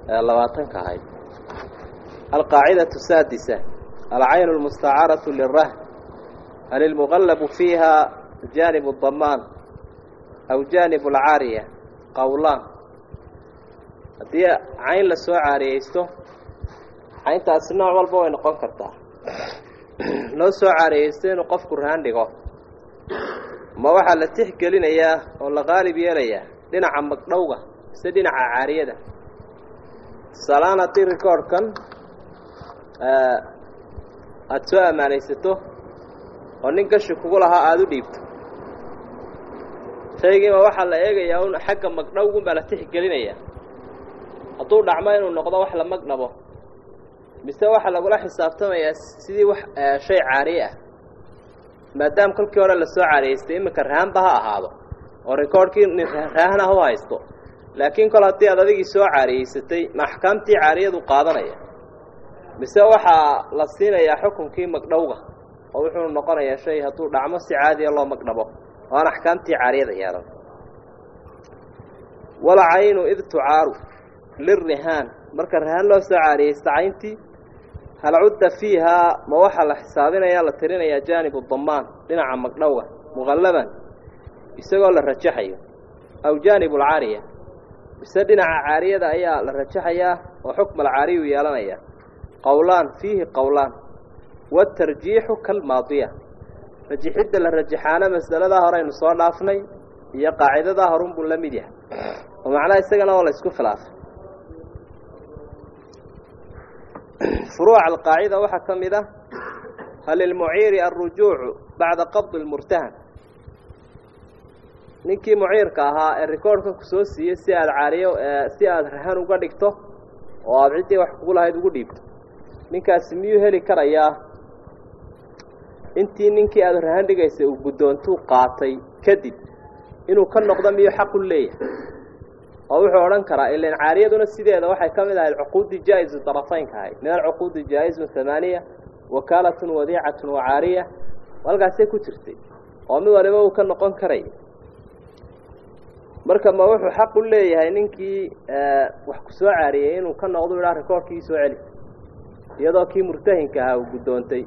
labaatanka ahayd alqaacidatu saadisa alcaynu lmustacaaratu lirahn hal ilmuqallabu fiiha jaanib damaan aw jaanib alcaariya qowlaan haddii cayn la soo caariyeysto cayntaasi nooc walba way noqon kartaa loo soo caariyeysto inuu qofku rahan dhigo ma waxaa la tixgelinayaa oo la qaalib yeelayaa dhinaca magdhowga mise dhinaca caariyada tusaalahaan haddii recordkan aada soo ammaanaysato oo nin gashi kugu lahaa aada u dhiibto shaygiima waxaa la eegayaa un xagga magdhowgun baa la tixgelinayaa hadduu dhacmo inuu noqdo wax la magdhabo mise waxaa lagula xisaabtamayaa sidii wax shay caariye ah maadaama kolkii hore la soo caariyeystay iminka rahanba ha ahaado oo recordkii nin rahan ah u haysto laakiin kol haddii aad adigii soo caariyeysatay ma axkaamtii caariyadu qaadanaya mise waxaa la siinayaa xukunkii magdhowga oo wuxuu noqonayaa shay hadduu dhacmo si caadiya loo magdhabo oo aan axkaamtii caariyada yeelan walcaynu id tucaaru lirihaan marka rahaan loo soo caariyeysta cayntii hal cudda fiihaa ma waxaa la xisaabinayaa la tirinayaa jaanibu damaan dhinaca magdhowga muqallaban isagoo la rajaxayo aw jaanibu alcaariya mise dhinaca caariyada ayaa la rajaxayaa oo xukma alcaariyu yeelanaya qowlaan fiihi qowlaan waatarjiixu kalmaadiya rajixidda la rajaxaana masaladaa horeynu soo dhaafnay iyo qaacidadaa horunbuu la mid yahay oo macnaha isagana oo la isku khilaafay furuuca alqaacida waxaa ka mid ah hal lilmuciiri alrujuucu bacda qabdi lmurtahan ninkii muciirka ahaa ee recordkan ku soo siiyey si aada caariyo si aada rahan uga dhigto oo aada ciddii wax kugu lahayd ugu dhiibto ninkaasi miyuu heli karayaa intii ninkii aada rahan dhigaysay uu guddoontuu qaatay kadib inuu ka noqdo miyuu xaqu leeyahay oo wuxuu odhan karaa ilan caariyaduna sideeda waxay ka mid ahayd cuquudi jaa-isu darafaynka ahayd min alcuquudi jaa-isun hamaaniya wakaalatun wadiicatun wacaariya halkaasay ku jirtay oo mid waliba uu ka noqon karay marka ma wuxuu xaq u leeyahay ninkii wax ku soo caariyey inuu ka noqdo idhaa rekoorkii soo celi iyadoo kii murtahinka ahaa uu guddoontay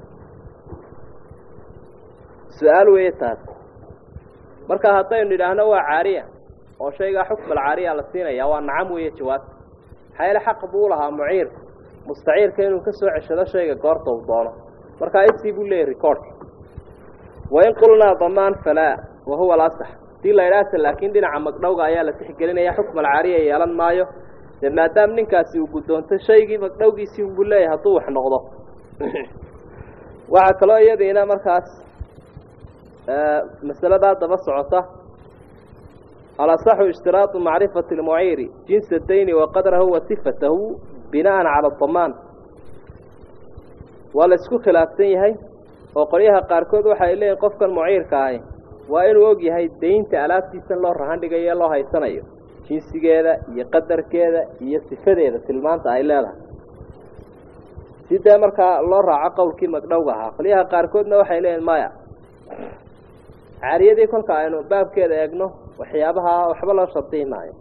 su-aal weeye taas marka haddaynu idhaahno waa caariya oo shaygaa xukmal caariya la siinaya waa nacam weeye jawaab maxaa yeele xaq buu lahaa muciirka mustaciirka inuu ka soo ceshado shayga goorta uu doono markaa isii buu leeyahy recordka wain qulnaa damaan falaa wa huwa alasax hadii la idhaahta laakiin dhinaca magdhowga ayaa la tixgelinaya xukmal caariya yeelan maayo dee maadaama ninkaasi uu guddoontay shaygii magdhowgiisii unbuu leeyahay hadduu wax noqdo waxaa kaloo iyadiina markaas masaladaa daba socota alasaxu ishtiraatu macrifati lmuciiri jinsa dayni wa qadrahu wa sifatahu bina'an cala damaan waa la isku khilaafsan yahay oo qolyaha qaarkood waxay leeyihin qofkan muciirka ahi waa inuu og yahay daynta alaabtiisan loo rahan dhigayo ee loo haysanayo jinsigeeda iyo qadarkeeda iyo sifadeeda tilmaanta ay leedahay si dee markaa loo raaco qowlkii magdhowga ahaa qolyaha qaarkoodna waxay leeyihin maya caariyadii kolka aynu baabkeeda eegno waxyaabaha waxba loo shardihi maayo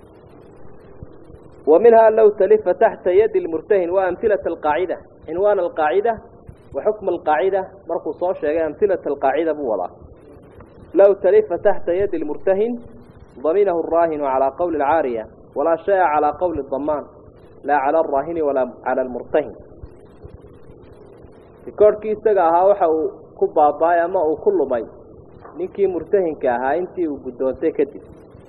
wa minhaa low talifa taxta yadi lmurtahin wa amhilata alqaacida cinwaan alqaacida wa xukma alqaacida markuu soo sheegay amhilata alqaacida buu wadaa low talifa taxta yadi lmurtahin daminahu araahinu calaa qowli alcaariya walaa shaya calaa qowli damaan laa cala alraahini walaa cala almurtahin rikoorhkii isaga ahaa waxa uu ku baaba-ay ama uu ku lumay ninkii murtahinka ahaa intii uu guddoontay kadib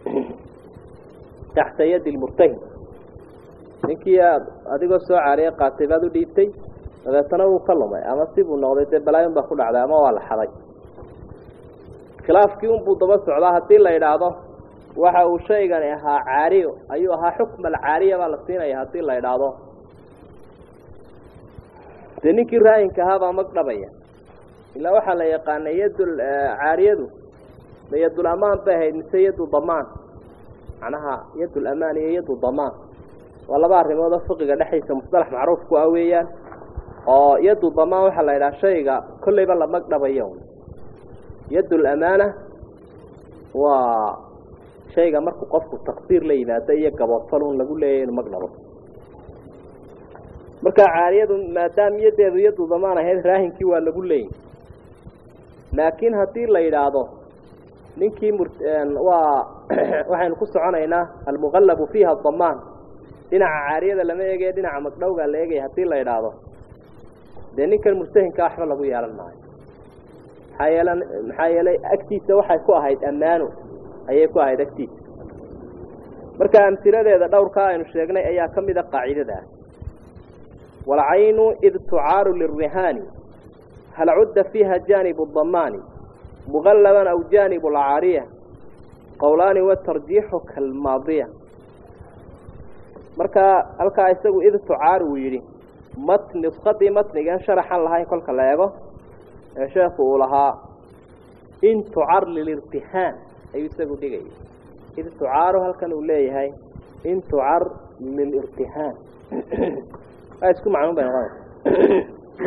taxta yadi lmurtahin ninkii aad adigoo soo caariya qaatay baad u dhiibtay dabeetana wuu ka lumay ama sibuu noqday dee balaayon baa ku dhacday ama waa la xaday khilaafkii unbuu daba socdaa haddii la idhaahdo waxa uu shaygani ahaa caariyo ayuu ahaa xukma alcaariya baa la siinaya haddii la idhaahdo dee ninkii raayinka ahaa baa mag dhabaya ilaa waxaa la yaqaanay yadul caariyadu ma yadul amaan bay ahayd mise yadu damaan macnaha yadul amaan iyo yadu damaan waa laba arrimood oo fiqiga dhexdiisa musalax macruuf ku ah weeyaan oo yadu damaan waxaa la yidhaha shayga kolleyba la mag dhabayo yadul amaana waa shayga markuu qofku taqsiir la yimaado iyo gaboodfal un lagu leeyahy inu magdhabo marka caariyadu maadaama iyadeedu iyadu damaan ahayd raahinkii waa lagu leeyahy laakiin haddii la yidhaahdo ninkii mur waa waxaynu ku soconaynaa almuqallabu fiiha damaan dhinaca caariyada lama eegaya dhinaca magdhowgaa la eegaya haddii la yidhaahdo dee ninkan murtahinka waxba lagu yeelan maayo maxaa yeelan maxaa yeelay agtiisa waxay ku ahayd ammaano ayay ku ahayd agtiisa marka amhiladeeda dhowrkaa aynu sheegnay ayaa ka mid a qaacidadaah walcaynu id tucaaru lirihaani hal cudda fiiha jaanibu damaani muqallaban aw jaanibu alcaariya qowlaani watarjiixu kalmaadiya marka halkaa isagu id tucaar uu yidhi mat nusqadii matnigan sharaxan lahayn kolka la eego ee sheekhu uu lahaa in tucar lilirtihaan ayuu isagu dhigayay id tucaaru halkan uu leeyahay in tucar lilirtihaan waa isku macnuun bay noqonaysa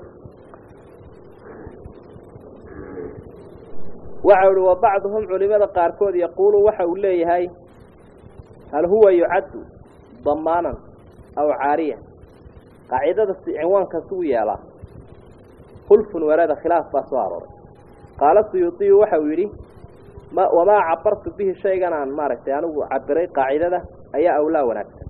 waxa uhi wa bacduhum culimada qaarkood yaquulu waxa uu leeyahay hal huwa yucaddu damaanan aw caariya qaacidada si cinwaankaas ugu yeelaa khulfun warada khilaaf baa soo arooray qaala suyuudiyu waxa uu yidhi ma wamaa cabartu bihi shaygan aan maaragtay anigu cabiray qaacidada ayaa awlaa wanaagsan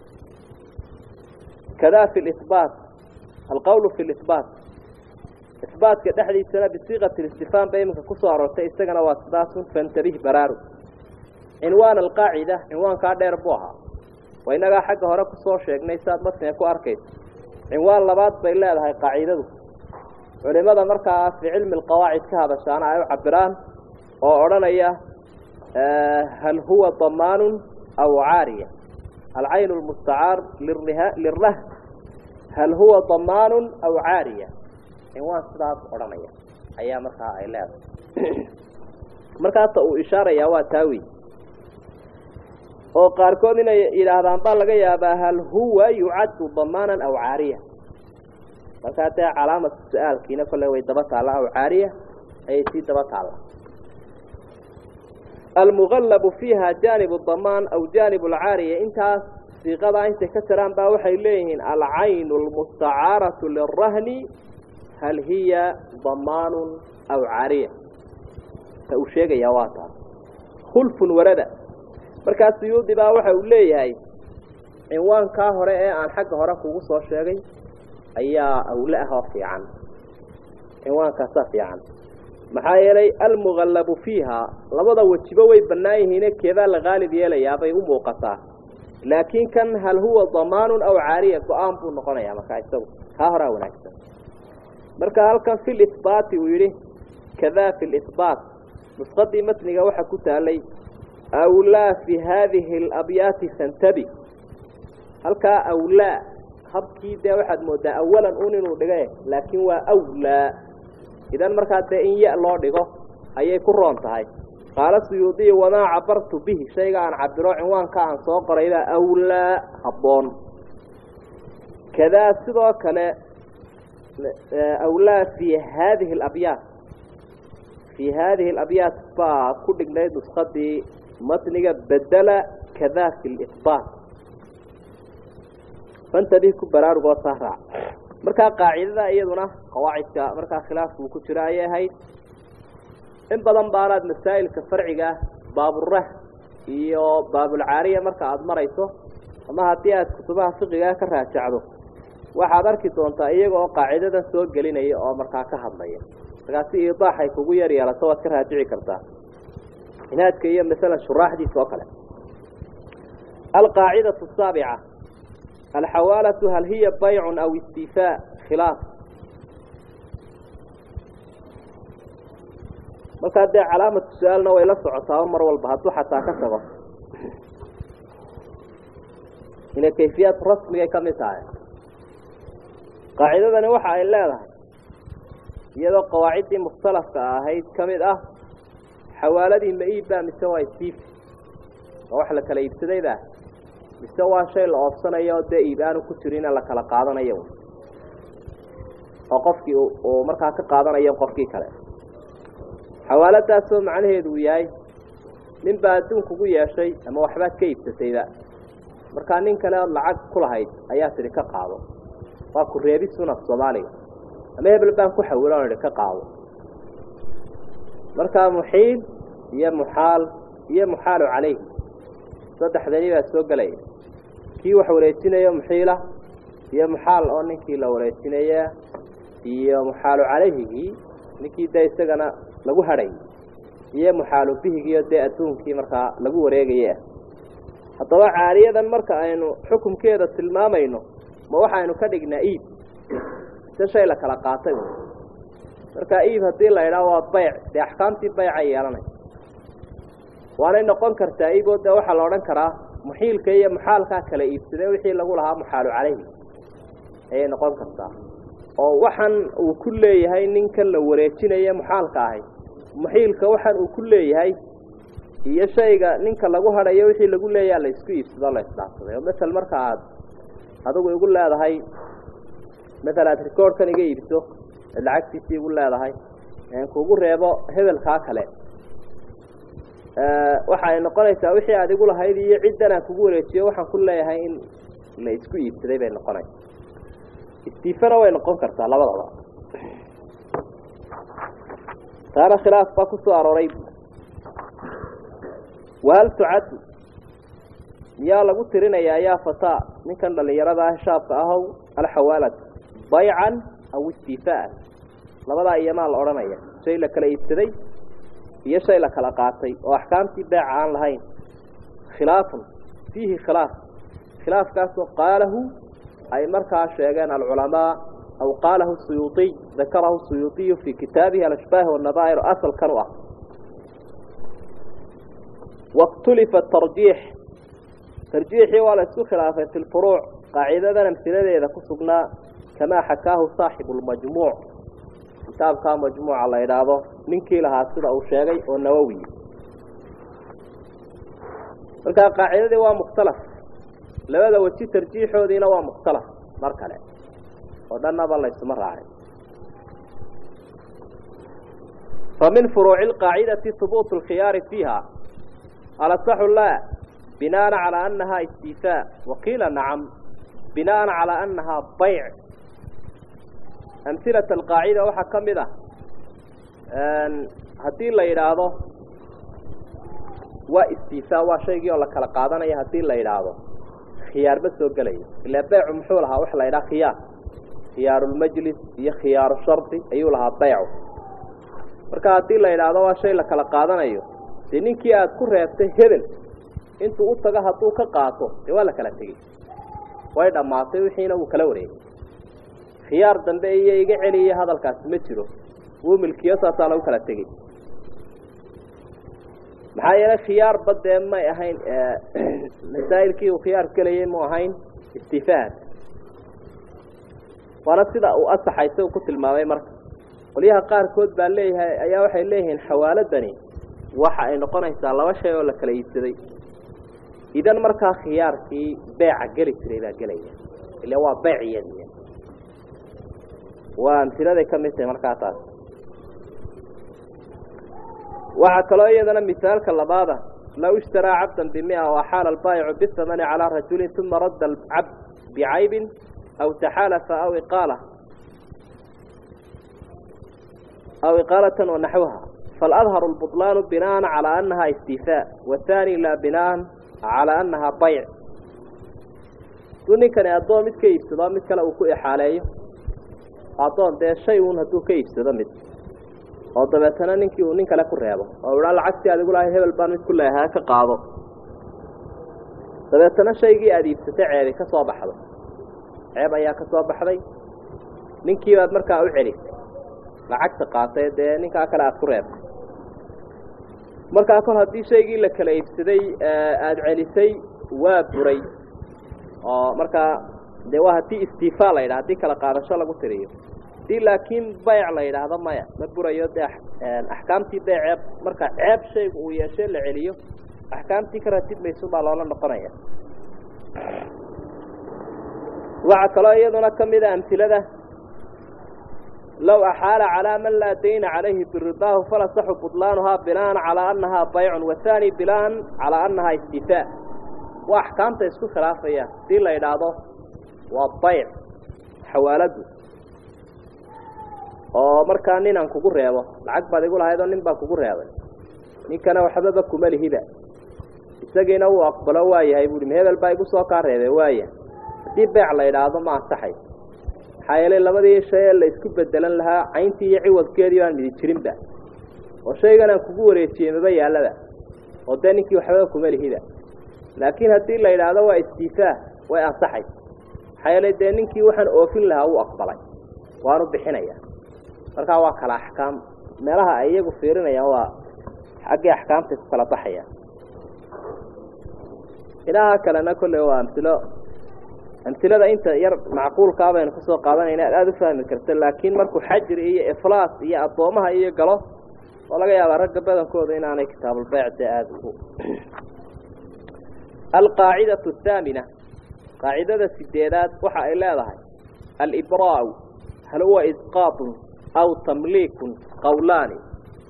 kadaa fi libaat alqowlu fi libaat isbaatka dhexdiisana bisiiqati listifhaam bay iminka kusoo aroortay isagana waa sidaasun fantabih baraaru cinwaan alqaacida cinwaankaa dheer buu ahaa waa innagaa xagga hore kusoo sheegnay saad matniga ku arkaysa cinwaan labaad bay leedahay qaacidadu culimada markaa fii cilmi alqawaacid ka hadashaana ay u cabiraan oo odhanaya hal huwa damaanun aw caariya alcaynu lmustacaar lirah hal huwa damaanun aw caariya cinwaan sidaas odhanaya ayaa markaa ay leedahay markaasa uu ishaarayaa waa taawi oo qaarkood inay yidhaahdaan baa laga yaabaa hal huwa yucaddu damaanan aw caariya markaa dee calaamatu su-aalkiina kolle way daba taalla aw caariya ayay sii daba taalla almuqallabu fiiha jaanibu damaan aw jaanibu alcaariya intaas siiqadaa intay ka jiraan baa waxay leeyihiin alcaynu almustacaaratu lirahni hal hiya damaanun aw caariya ta uu sheegayaa waa taas khulfun warada markaa suyuudi baa waxa uu leeyahay cinwaankaa hore ee aan xagga hore kugu soo sheegay ayaa awle ah oo fiican cinwaankaasaa fiican maxaa yeelay almuqallabu fiiha labada wejiba way bannaan yihiine keedaa la qaalib yeelayaa bay u muuqataa laakiin kan hal huwa damaanun aw caariya go-aan buu noqonayaa markaa isagu kaa horaa wanaagsan marka halkan fi libaati uu yidhi kadaa fi libaat nusqadii matniga waxaa ku taalay awlaa fi haadihi alabyaati fantabi halkaa awlaa habkii dee waxaad moodaa awalan un inuu dhiga laakiin waa awlaa idan markaa dee in ya loo dhigo ayay ku roon tahay qaala suyuudiya wamaa cabartu bihi shayga aan cabiro cinwaanka aan soo qoraybaa awlaa habboon kadaa sidoo kale awlaa fi haadihi alabyaat fii haadihi alabyaat baa ku dhignayd nuskadii matniga bedela kadaa fi libaat fantadih ku baraarugoo saa raac markaa qaacidada iyaduna qawaacidka markaa khilaafkuu ku jiro ayay ahayd in badan baanaad masaa'ilka farciga baaburah iyo baabulcaariya marka aada marayso ama haddii aad kutubaha fiqigaa ka raajacdo waxaad arki doontaa iyaga oo qaacidadan soo gelinaya oo markaa ka hadlaya markaa si iidaaxay kugu yar yeelato waad ka raajici kartaa inaadka iyo masalan shuraaxdiisa oo kale alqaacidatu asaabica alxawaalatu hal hiya baycun aw istifaa khilaaf markaa dee calaamatu su-aalna way la socotaa mar walba hadduu xataa ka tago inay kayfiyaad rasmigay ka mid tahay qaacidadani waxa ay leedahay iyadoo qawaaciddii mukhtalafka ahayd ka mid ah xawaaladii ma iibbaa mise waa istiifi oo wax la kala iibsadayba mise waa shay la oobsanayo oo dee iib aanu ku jirina la kala qaadanayo oo qofkii uu markaa ka qaadanayo qofkii kale xawaaladaasoo macnaheedu uu yahay nin baa adduun kugu yeeshay ama waxbaad ka iibsatayba markaa nin kale ood lacag ku lahayd ayaa tidhi ka qaado waa ku reebisuna soomaaliga ama hebel baan ku xawilo on idhi ka qaado markaa muxiil iyo muxaal iyo muxaalu calayhi saddexdani baa soo gelaya kii wax wareejinayo muxiila iyo muxaal oo ninkii la wareejinaya iyo muxaalu calayhigii ninkii dee isagana lagu hadhay iyo muxaalu bihigiio dee adduunkii markaa lagu wareegaya haddaba caaliyadan marka aynu xukumkeeda tilmaamayno ma waxaynu ka dhignaa iib se shay la kala qaatay markaa iib haddii la idhaah waa bayc dee axkaamtii bayca yeelanay waanay noqon kartaa iiboo dee waxaa la odhan karaa muxiilka iyo muxaalkaa kala iibsadee wixii lagu lahaa muxaalu calayhi ayay noqon kartaa oo waxan uu ku leeyahay ninkan la wareejinaya muxaalka ahay muxiilka waxan uu ku leeyahay iyo shayga ninka lagu hadhayo wixii lagu leeyaha la isku iibsado la isdhaafsaday oo masel marka aad adigu igu leedahay masel aad rikoorhkan iga iibso ad lacagtiisii igu leedahay kugu reebo hebelkaa kale waxa ay noqonaysaa wixii aad igu lahayd iyo ciddan aan kugu wareejiyo waxaan ku leeyahay in la isku iibsaday bay noqonaysa istiifana way noqon kartaa labadaba taana khilaaf baa ku soo arooray wahal tucaddu miyaa lagu tirinayaa yaa fataa ninkan dhallinyarada ah shaabka ahow alxawaalad baycan aw istiifaan labadaa iyamaa la odhanaya shay la kala iibsaday iyo shay la kala qaatay oo axkaamtii beeca aan lahayn khilaafun fiihi khilaaf khilaafkaasoo qaalahu ay markaa sheegeen alculamaa aw qaalahu suyuuiy dakarahu suyuuiyu fii kitaabihi alashbaah wanadaa'ir asalkan u ah wakhtulifa tarjiix tarjiixii waa la isku khilaafay fi lfuruuc qaacidadan amsiladeeda ku sugnaa kamaa xakaahu saaxibu lmajmuuc kitaabkaa majmuuca la idhaahdo ninkii lahaa sida uu sheegay oo nawowi markaa qaacidadii waa mukhtalaf labada weji tarjiixoodiina waa mukhtalaf mar kale oo dhannaba laysuma raacay fa min furuuci alqaacidati hubuutu alkhiyaari fiiha alasaxu laa binaana calaa annahaa istiifaa waqiila nacam binaana calaa annahaa bayc amhilata alqaacida waxaa ka mid ah haddii la yidhaahdo waa istiifaa waa shaygii oo la kala qaadanaya haddii la yidhaahdo khiyaar ma soo gelayo ilaa beycu muxuu lahaa waxa la yidhaha khiyaar khiyaarulmajlis iyo khiyaaru shardi ayuu lahaa beycu marka haddii la yidhaahdo waa shay la kala qaadanayo dee ninkii aada ku reebtay hebel intuu u tago hadduu ka qaato dee waa la kala tegey way dhammaatay wixiina wuu kala wareegay khiyaar dambe iyo iga celiya hadalkaasi ma jiro wuu milkiyo saasaa lagu kala tegey maxaa yeelay khiyaarba dee may ahayn masaa'ilkii uu khiyaar gelayay mu ahayn istifaad waana sida uu asaxaysa uu ku tilmaamay marka qolyaha qaarkood baa leeyahay ayaa waxay leeyihiin xawaaladani waxa ay noqonaysaa laba shay oo la kala iibsaday idan markaa khiyaarkii beeca geli jiray baa gelaya ila waa beyc iyadiy waa amhiladay ka mid tahay markaa taas waxaa kaloo iyadana misaalka labaada low ishtaraa cabdan bimia waxaala albaayicu bihamani calaa rajulin uma radda alcabd bicaybin aw taxaalafa aw iqaala aw iqaalatan wanaxwaha faaladharu lbutlaanu binaan calaa annaha istifaa wathani laa binaan calaa annaha bayc haduu ninkani addoon mid ka iibsado mid kale uu ku ixaaleeyo addoon dee shay uun hadduu ka iibsado mid oo dabeetana ninkii uu nin kale ku reebo oo idhaa lacagtii aad igu lahay hebel baan mid ku leeyahay ka qaado dabeetana shaygii aada iibsatay ceebi ka soo baxdo ceeb ayaa ka soo baxday ninkii baad markaa u celisay lacagta qaatay dee ninkaa kale aada ku reebtay markaa kor haddii shaygii la kala iibsaday aada celisay waa buray oo markaa dee waa haddii istiifaa la yidhaha haddii kala qaadasho lagu tiriyo hadii laakiin bayc la yidhaahdo maya ma burayo dee axkaamtii bee ceeb marka ceeb shaygu uu yeeshe la celiyo axkaamtii ka ratib maysu baa loola noqonaya waxaa kaloo iyaduna ka mida amhilada low axaala calaa man laa dayna calayhi biridaahu falasaxu budlaanuhaa binaan calaa annahaa baycun wahaani binaan calaa annahaa istifaa waa axkaamta isku khilaafayaan hadii la idhaahdo waa bayc xawaaladu oo markaa nin aan kugu reebo lacag baad igu lahayd oo nin baa kugu reebay ninkana waxbaba kuma lihiba isagiina uu aqbalo waayahay buuhi hebel baa igu soo kaa reebe waayahay haddii beec la idhaahdo ma ansaxay maxaa yeelay labadii shay ee la isku bedelan lahaa cayntii iyo ciwadkeedii baan midi jirinba oo shaygan aan kugu wareejiyey maba yaallaba oo dee ninkii waxbaba kuma lihiba laakiin haddii la idhaahdo waa istiifaa way ansaxay maxaa yeelay dee ninkii waxaan oofin lahaa wuu aqbalay waanu bixinaya markaa waa kala axkaam meelaha ay iyagu fiirinayaan waa xaggii axkaamtay ku kala baxayaan ilaha kalena kolley waa amtilo amtilada inta yar macquulkaa baynu kusoo qaadanayna ad aada u fahmi karta laakiin markuu xajri iyo iflaas iyo addoomaha iyo galo oo laga yaabaa ragga badankooda inaanay kitaabulbeyc dee aada ugu alqaacidatu athaamina qaacidada sideedaad waxa ay leedahay alibraau hal huwa isqaatun aw tamliikun qawlaani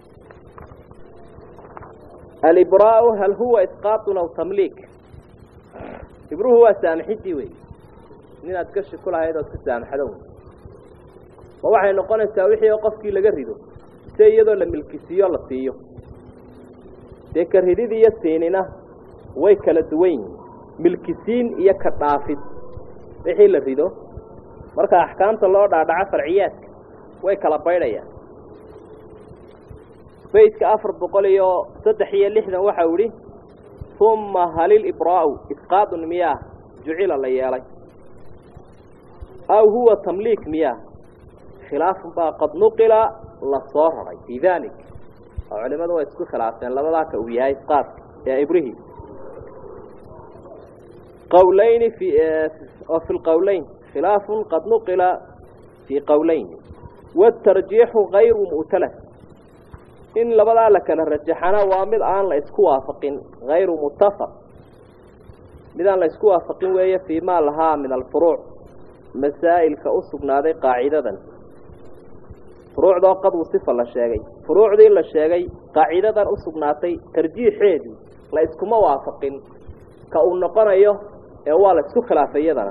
alibraau hal huwa isqaatun aw tamliik ibruhu waa saamixidii wey ninaad gashi ku lahayd ood ka saamaxdo ma waxay noqonaysaa wixii oo qofkii laga rido si iyadoo la milkisiiyo la siiyo dee ka ridid iyo siinina way kala duwan yihin milkisiin iyo ka dhaafid wixii la rido marka axkaamta loo dhaadhaco farciyaadka way kala baydhayaan baydka afar boqol iyo saddex iyo lixdan waxau idhi uma halil ibraa'u isqaadun miyaa jucila la yeelay aw huwa tamliik miyaa khilaafun baa qad nuqila la soo raray fii dalik oo culimadu way isku khilaafeen labadaa ka uu yahay isqaadka ee ibrihi qawlayni fi oo fi lqowleyn khilaafun qad nuqila fii qowleyn waatarjiixu gayru mu'talas in labadaa la kala rajaxana waa mid aan la isku waafaqin hayru muttafaq mid aan la isku waafaqin weeye fii maa lahaa min alfuruuc masaa'ilka u sugnaaday qaacidadan furuucdoo qadwu sifa la sheegay furuucdii la sheegay qaacidadan u sugnaatay tarjiixeedii la iskuma waafaqin ka uu noqonayo ee waa la isku khilaafay iyadana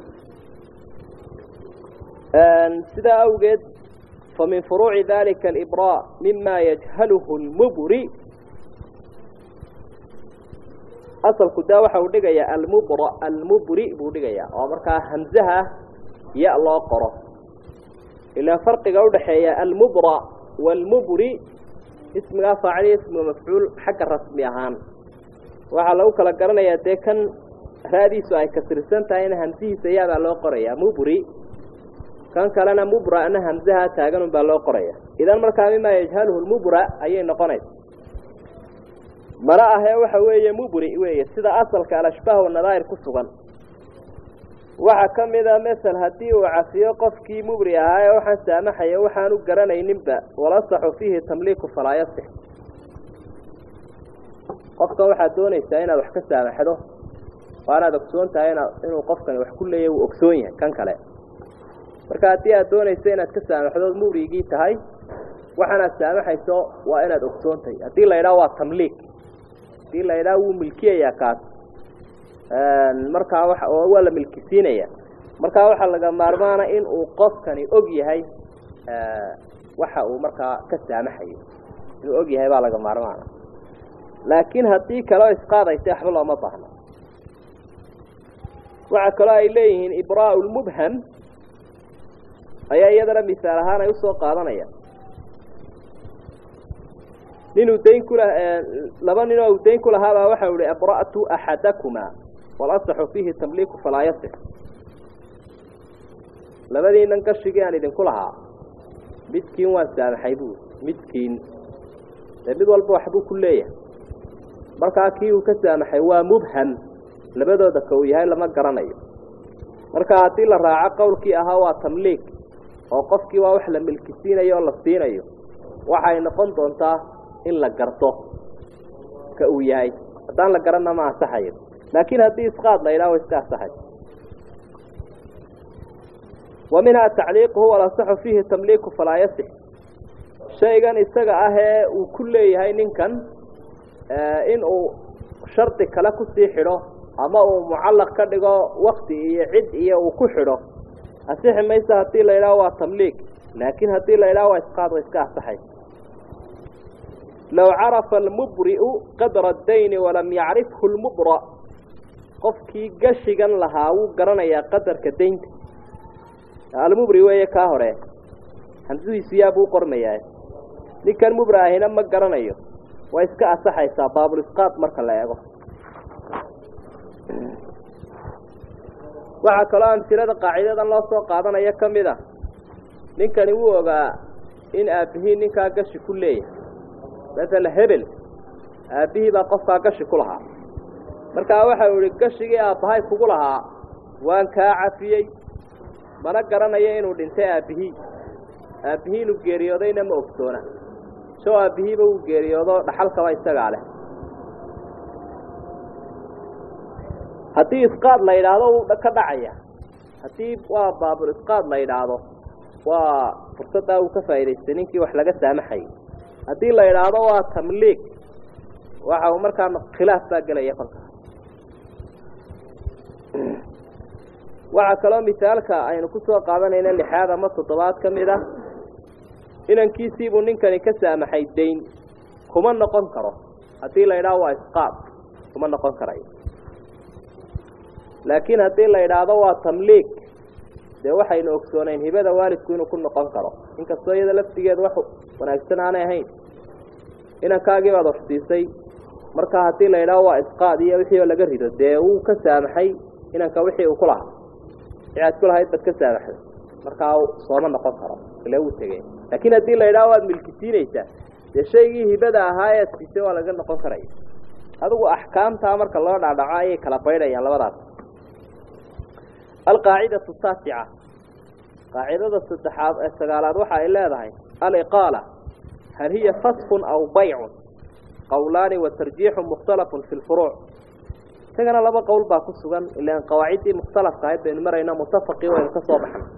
sidaa awgeed famin furuuci dalika alibraa mima yajhaluhu lmubri asalku daa waxa uu dhigayaa almubra almubri buu dhigayaa oo markaa hamzaha ya loo qoro ilaa farqiga udhaxeeya almubra waalmubri ismigaa faaciliya ismiga mafcuul xagga rasmi ahaan waxaa lagu kala garanayaa dee kan raadiisu ay kasirsan tahay in hamsihiisa yaabaa loo qorayaa mubri kan kalena mubra'na hamsaha taaganun baa loo qoraya idan markaa mimaa yajhaluhu lmubra ayay noqonaysa mana ahee waxa weeye mubri weeye sida asalka alashbaah wanadaa'ir ku sugan waxaa ka mid a masel haddii uu cafiyo qofkii mubri ahaa ee waxaan saamaxaya waxaanu garanayninba walasaxu fiihi tamliiku falaa yasix qofkan waxaad doonaysaa inaad wax ka saamaxdo waa inaad ogsoon tahay ina inuu qofkani wax ku leeyahy uu ogsoon yahay kan kale marka haddii aad doonayso inaad ka saamaxdood mubrigii tahay waxaanaad saamaxayso waa inaad ogsoon tahay haddii la idhaha waa tamliik haddii la idhaha wuu milkiyayaa kaas markaa wa waa la milkisiinaya markaa waxaa laga maarmaana in uu qofkani og yahay waxa uu markaa ka saamaxayo inuu og yahay baa laga maarmaana laakiin haddii kaleo isqaadaysa waxba looma baahno waxaa kaloo ay leeyihiin ibraau lmubham ayaa iyadana misaal ahaan ay usoo qaadanayaan ninuu dayn kula laba nin oo uu dayn ku lahaabaa waxau ihi abra'tu axadakumaa walasaxu fiihi tamliiku falaa yasix labadiinan gashigii aan idinku lahaa midkiin waan saamaxay buuri midkiin dee mid walba waxbuu ku leeyahay markaa kii uu ka saamaxay waa mubham labadooda ka uu yahay lama garanayo marka haddii la raaco qowlkii ahaa waa tamliik oo qofkii waa wax la milkisiinayo oo la siinayo waxay noqon doontaa in la garto ka uu yahay haddaan la garanna ma ansaxayo laakiin haddii isqaad la yidhaha wa iska ansaxay wa minhaa tacliiquhu walasaxu fiihi tamliiku falaa yasix shaygan isaga ah ee uu ku leeyahay ninkan in uu shardi kale kusii xidho ama uu mucallaq ka dhigo wakti iyo cid iyo uu ku xidho asixi maysa haddii la yidhaho waa tamliig laakiin haddii la yidhaho waa isqaad wa iska asaxay low carafa almubri'u qadra adayni walam yacrifhu lmubra qofkii gashigan lahaa wuu garanayaa qadarka daynta almubri weeye kaa hore hamsadiisu yaabuu qormayaa ninkan mubra ahina ma garanayo way iska asaxaysaa baabulisqaad marka la eego waxaa kaloo amsilada qaacidadan loo soo qaadanayo ka mid a ninkani wuu ogaa in aabbihii ninkaa gashi ku leeyahay masala hebel aabbihii baa qofkaa gashi ku lahaa markaa waxau ihi gashigii aabbahay kugu lahaa waan kaa cafiyey mana garanayo inuu dhintay aabbihii aabbihii inuu geeriyoodayna ma ogsoona soo aabbihiiba uu geeriyoodo dhaxalkaba isagaa leh haddii isqaad la yidhaahdo wuu ka dhacaya haddii waa baabul isqaad la yidhaahdo waa fursaddaa uu ka faa'idaystay ninkii wax laga saamaxayay haddii la yidhaahdo waa tamliig waxa uu markaa khilaaf baa gelaya kolka waxaa kaloo misaalka aynu ku soo qaadanayna lixaad ama toddobaad ka mid ah inankiisiibuu ninkani ka saamaxay dayn kuma noqon karo haddii la yidhaahdo waa isqaad kuma noqon karayo laakiin haddii la yidhaahdo waa tamliig dee waxaynu ogsoonayn hibada waalidku inuu ku noqon karo inkastoo iyada laftigeedu wax wanaagsan aanay ahayn inankaagii baad horsiisay markaa haddii la yidhaahdo waa isqaad iyo wixii oo laga rido dee wuu ka saamaxay inanka wixii uu ku lahaa wixii aad ku lahayd baad ka saamaxday markaa sooma noqon karo ile wuu tegey laakiin haddii la yidhaho waad milkisiinaysaa dee shaygii hibada ahaa ee aad siisay waa laga noqon karaya adigu axkaamtaa marka loo dhaadhaco ayay kala baydhayaan labadaas alqaacidatu saasica qaacidada saddexaad ee sagaalaad waxa ay leedahay aliqaala hal hiya fasfun aw baycun qowlaani wa tarjiixu mukhtalafun fi lfuruuc isagana laba qowl baa ku sugan ilaan qawaaciddii mukhtalafka ahayd baynu marayno mutafaqii waynu ka soo baxnay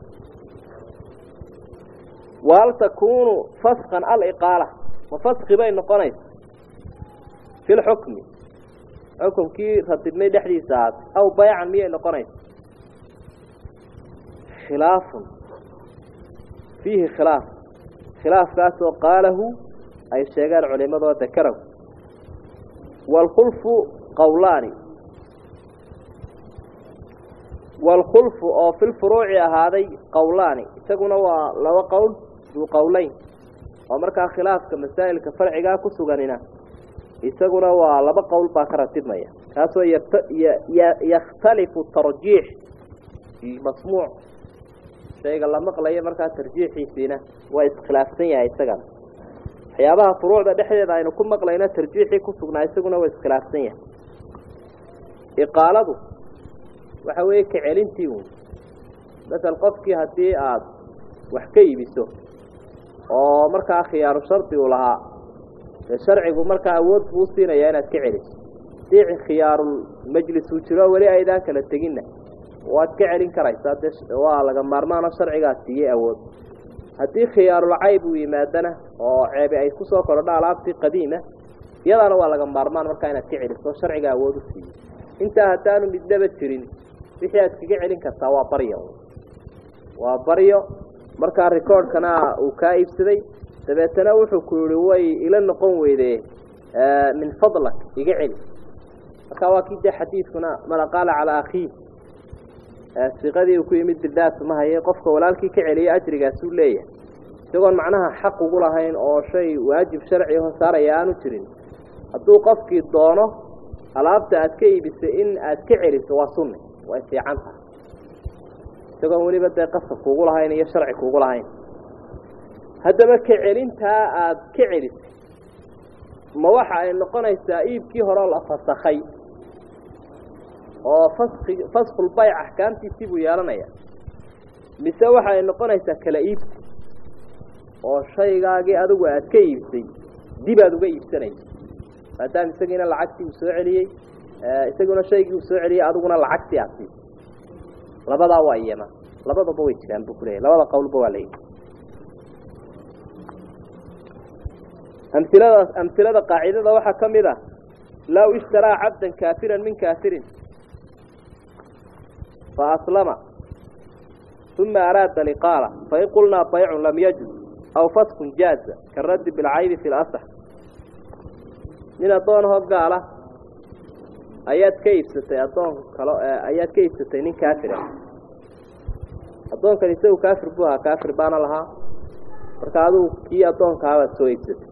wahal takuunu faskan aliqaala ma faski bay noqonaysa fi lxukmi xukumkii ratibnay dhexdiisa ahaad aw baycan miyay noqonaysa khilaafun fiihi khilaaf khilaafkaasoo qaalahu ay sheegaan culimadoo dakarahu waalkhulfu qowlaani waalkhulfu oo filfuruuci ahaaday qowlaani isaguna waa laba qowl duu qowleyn oo markaa khilaafka masaa'ilka farcigaa ku suganina isaguna waa laba qowl baa ka ratibmaya kaasoo yakhtalifu tarjiix masmuuc shayga la maqlayo markaa tarjiixiisiina waa iskhilaafsan yahay isagana waxyaabaha furuucda dhexdeeda aynu ku maqlayno tarjiixii ku sugnaa isaguna waa iskhilaafsan yahay iqaaladu waxa weeye ka celintii uun masel qofkii haddii aada wax ka iibiso oo markaa khiyaaru shardi uu lahaa dee sharcigu markaa awood buu usiinayaa inaad ka celiso haddii khiyaarul majlis uu jiro weli aydaan kala teginna waad ka celin karaysaa dee waa laga maarmaano sharcigaa siiyey awood haddii khiyaarul cayb uu yimaadana oo ceebi ay kusoo korodho alaabtii qadiima iyadaana waa laga maarmaan markaa inaad ka celiso sharciga awood u siiyey intaa haddaanu midnaba jirin wixii aad kaga celin kartaa waa baryo waa baryo markaa recordkana uu kaa iibsaday dabeetana wuxuu ku yihi way ila noqon weyde min fadlak iga celi markaa waa kii dee xadiidkuna man aqaala calaa akhiih siqadii uu ku yimid bidaas ma haye qofka walaalkii ka celiya ajrigaasuu leeyahay isagoon macnaha xaq ugu lahayn oo shay waajib sharci aho saaraya aanu jirin hadduu qofkii doono alaabta aad ka iibisay in aad ka celiso waa sunni way fiican tahay isagoon weliba dee qasab kuugu lahayn iyo sharci kuugu lahayn haddaba ka celintaa aada ka celisay ma waxa ay noqonaysaa iibkii horeo la fasakhay oo faski faskulbayc axkaamtiisii buu yeelanaya mise waxa ay noqonaysaa kala iibsi oo shaygaagii adigu aad ka iibsay dib aad uga iibsanayso maadaama isagiina lacagtii uu soo celiyey isaguna shaygii uu soo celiyey adiguna lacagtii aad siisay labadaa waa iyana labadaba way jiraan buu kuleeyahy labada qowlba waa layihi amiladaas amhilada qaacidada waxaa ka mid ah law ishtaraa cabdan kaafiran min kaafirin fa aslama uma araada liqaala fain qulnaa baycun lam yajuz aw faskun jaaza karaddi bilcaybi fi lasax nin addoonahoo gaala ayaad ka iibsatay addoon kalo ayaad ka iibsatay nin kaafira addoonkan isagu kaafir buu ahaa kaafir baana lahaa marka adigu kii addoonkaabaad soo iibsatay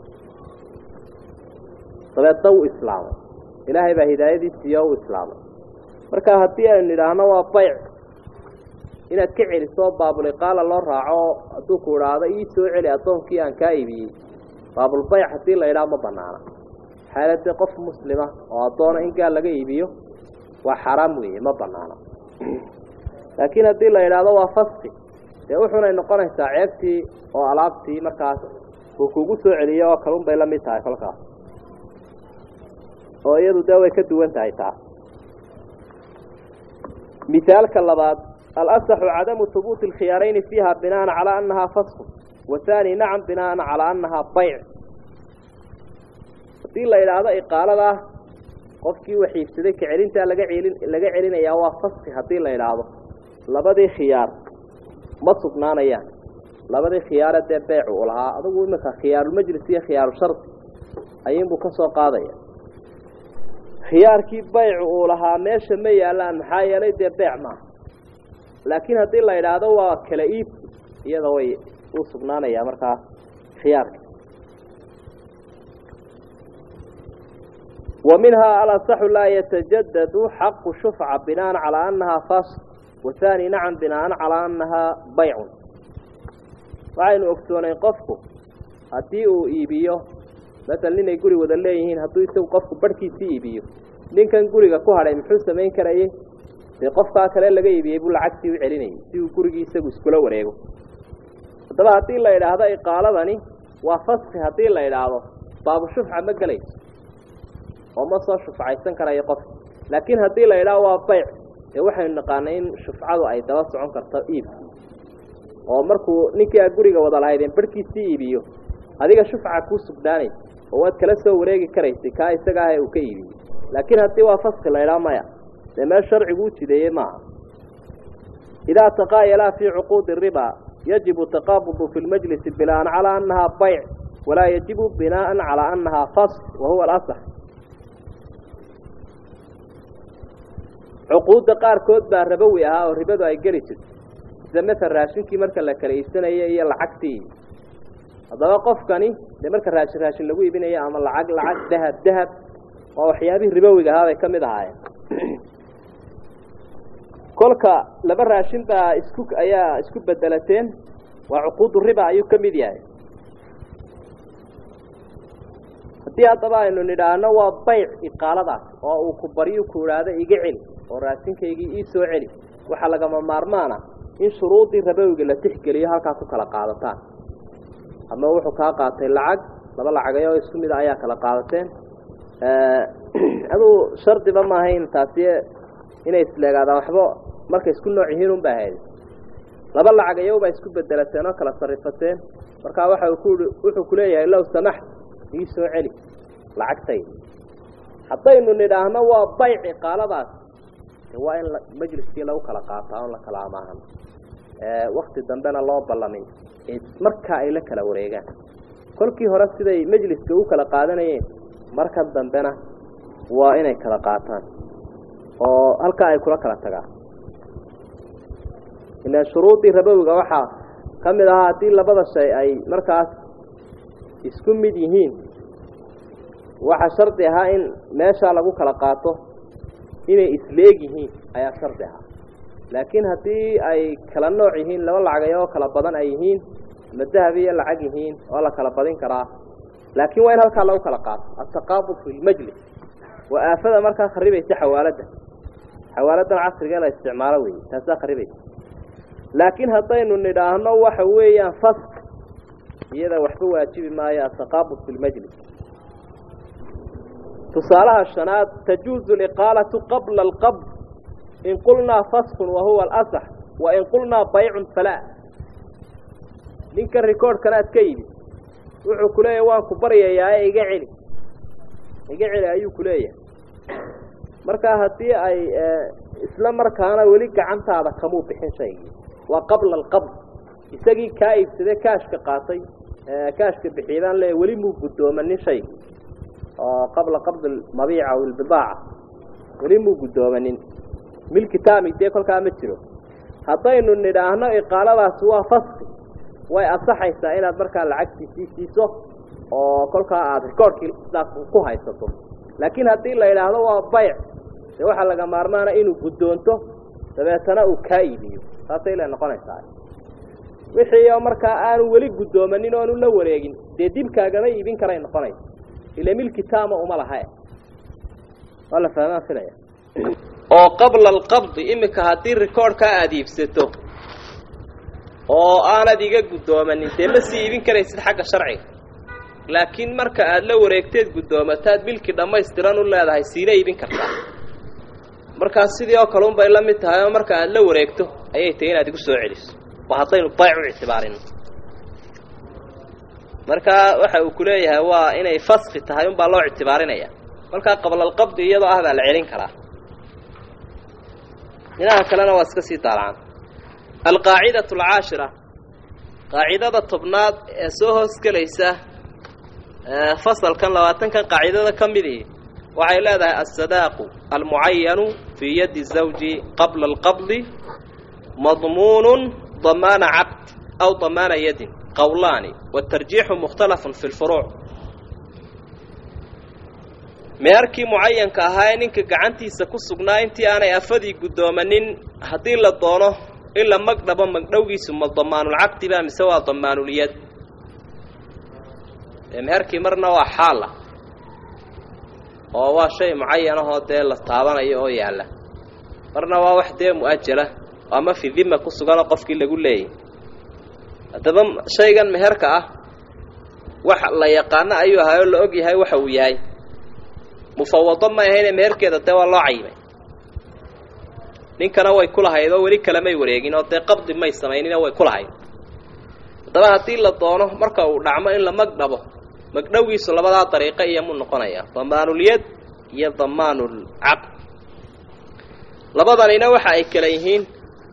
dabeedna wuu islaamay ilaahay baa hidaayadiisiiyo u islaamay marka haddii aynu idhaahno waa bayc inaad ka celiso baabuliqaala loo raaco hadduu ku idhaahdo ii soo celi addoonkii aan kaa iibiyey baabulbayc haddii la idhaah ma banaana xaaladee qof muslima oo addoona in gaal laga iibiyo waa xaraam weeye ma banaana laakiin haddii la idhaahdo waa faski dee wuxunay noqonaysaa ceebtii oo alaabtii markaas uu kugu soo celiyo oo kalun bay la mid tahay kolkaas oo iyadu dee way ka duwan tahay taa mithaalka labaad alasaxu cadamu hubuuti alkhiyaarayni fiiha binaan calaa annahaa fasku wathani nacam binaan calaa annahaa bayc haddii la idhaahdo iqaaladaa qofkii waxiibsaday ka celintaa laga celin laga celinayaa waa faski haddii la idhaahdo labadii khiyaar ma sugnaanayaan labadii khiyaare dee beycu u lahaa adugu iminka khiyaarulmajlis iyo khiyaaru shardi ayuunbuu ka soo qaadaya khiyaarkii baycu uu lahaa meesha ma yaallaan maxaa yeelay dee beyc maaha laakiin haddii la idhaahdo waa kala iibsi iyada way u sugnaanayaa markaa khiyaarka wa minhaa alasaxu laa yatajadadu xaqu shufca binaan calaa annahaa fasl wathani nacam binaan calaa annahaa baycun waxaynu ogsoonayn qofku haddii uu iibiyo masala ninay guri wada leeyihiin hadduu isagu qofku barhkiisii iibiyo ninkan guriga ku hadhay muxuu samayn karayey dee qofkaa kale laga iibiyey buu lacagtii u celinayay si uu gurigii isagu iskula wareego haddaba haddii la idhaahdo iqaaladani waa faski haddii la idhaahdo baabu shufca ma gelayso oo ma soo shufcaysan karayo qofka laakiin haddii la idhaahdo waa bayc dee waxaynu naqaanay in shufcadu ay daba socon karto iibkii oo markuu ninkii aad guriga wada lahaydeen barhkiisii iibiyo adiga shufca kuu sugnaanaysa oo waad kala soo wareegi karaysay kaa isaga ah ee uu ka iibiyey laakiin haddii waa faski la idhaha maya dee meel sharcigu u jideeyey maaha idaa taqaayalaa fii cuquudi riba yajibu taqaabudu fi lmajlisi binaan calaa annahaa bayc walaa yajibu binaaan calaa annahaa fask wa huwa alasax cuquudda qaarkood baa rabowi ahaa oo ribadu ay geli jirto sida matal raashinkii marka la kala iibsanayo iyo lacagtii haddaba qofkani dee marka raashin raashin lagu iibinayo ama lacag lacag dahab dahab waa waxyaabihii ribowiga ahaa bay ka mid ahaayeen kolka laba raashin baa isku ayaa isku bedelateen waa cuquudu riba ayuu ka mid yahay haddii haddaba aynu nidhaahno waa bayc iqaaladaas oo uu ku baryu ku idhaahdo iga celi oo raashinkaygii ii soo celi waxaa lagama maarmaana in shuruudii rabowiga la tixgeliyo halkaa ku kala qaadataan ama wuxuu kaa qaatay lacag laba lacagayoo isku mida ayaa kala qaadateen aduu shardiba maahayn taasi inay isleegaadaan waxba markay isku nooc yihiin un ba ahayd laba lacagayowbaa isku bedelateen oo kala sarifateen markaa waxa ku wuxuu ku leeyahay low samaxt ii soo celi lacagtayda haddaynu nidhaahno waa bayc iqaaladaas waa in majliskii lagu kala qaataa on la kala amaahan wakti dambena loo ballamin markaa ay la kala wareegaan kolkii hore siday majliska u kala qaadanayeen marka dambena waa inay kala qaataan oo halkaa ay kula kala tagaan ilaan shuruudii rabowiga waxaa ka mid ahaa haddii labada shay ay markaas isku mid yihiin waxaa shardi ahaa in meeshaa lagu kala qaato inay isleeg yihiin ayaa shardi ahaa laakiin haddii ay kala nooc yihiin laba lacagay oo kala badan ay yihiin ama dahab iyo lacag yihiin waa la kala badin karaa laakiin waa in halkaa lagu kala qaato altaqaabud fi lmajlis waa aafada markaa kharibaysa xawaaladda xawaaladan casriga la isticmaalo wey taasaa kharibaysa laakiin haddaynu nidhaahno waxa weeyaan fask iyada waxba waajibi maayo altaqaabud fi lmajlis tusaalaha shanaad tajuuzu liqaalatu qabla alqabd in qulnaa faskun wahuwa alasax wain qulnaa baycun falaa ninkan recordkana ad ka yimid wuxuu ku leeyahay waan ku baryayaa ee iga celi iga celi ayuu ku leeyahay markaa haddii ay isla markaana weli gacantaada kamuu bixin shaygii waa qabla alqabd isagii kaa iibsadee kaashka qaatay kaashka bixiyadaan le weli muu guddoomanin shaygii oo qabla qabd mabiica aw ilbidaaca weli muu guddoomanin milki taami dee kolkaa ma jiro haddaynu nidhaahno iqaaladaasi waa faski way ansaxaysaa inaad markaa lacagtiisii siiso oo kolkaa aada rikoorkii sidaas ku haysato laakiin haddii la yidhaahdo waa bayc dee waxaa laga maarmaana inuu guddoonto dabeetana uu kaa iibiyo saasay la noqonaysaa wixii oo markaa aanu weli guddoomanin oonu la wareegin dee dibkaagama iibin karay noqonaysa ila milki taama uma lahae waa la fahmaa filaya oo qabla alqabdi iminka haddii rikoorhkaa aada iibsato oo aanad iga guddoomanin dee ma sii iibin karaysid xagga sharciga laakiin marka aada la wareegteed guddoomataad milki dhammaystiran u leedahay siina iibin kartaa markaas sidii oo kale unbay la mid tahay oo marka aada la wareegto ayay tahay inaad igu soo celiso waa haddaynu bayc u ictibaarino markaa waxa uu ku leeyahay waa inay faski tahay unbaa loo ictibaarinaya markaa qablalqabdi iyadoo ah baa la celin karaa dhinaha kalena waa iska sii daalacaan alqaacidatu alcaashira qaacidada tobnaad ee soo hoosgelaysa fasalkan labaatankan qaacidada ka midii waxay leedahay alsadaaqu almucayanu fii yadi zawji qabla alqabdi madmuunun damaana cabd aw damaana yadin qowlaani watarjiixu mukhtalafun fi lfuruuc meerkii mucayanka ahaa ee ninka gacantiisa ku sugnaa intii aanay afadii guddoomanin haddii la doono in la magdhabo magdhowgiisu ma damaanulcaqdi ba mise waa damaanulyad meherkii marna waa xaala oo waa shay mucayanahoo dee la taabanayo oo yaalla marna waa wax dee mu-ajala ama fi dima ku suganoo qofkii lagu leeyay haddaba shaygan meherka ah wax la yaqaano ayuu ahay oo la og yahay waxa uu yahay mufawado may ahayne meherkeeda dee waa loo cayimay ninkana way ku lahayd oo weli kalemay wareegin oo dee qabdi may samayninoo way ku lahayd haddaba haddii la doono marka uu dhacmo in la magdhabo magdhowgiisu labadaa dariiqo iyomuu noqonayaa damaanulyad iyo damaanulcaqd labadanina waxa ay kala yihiin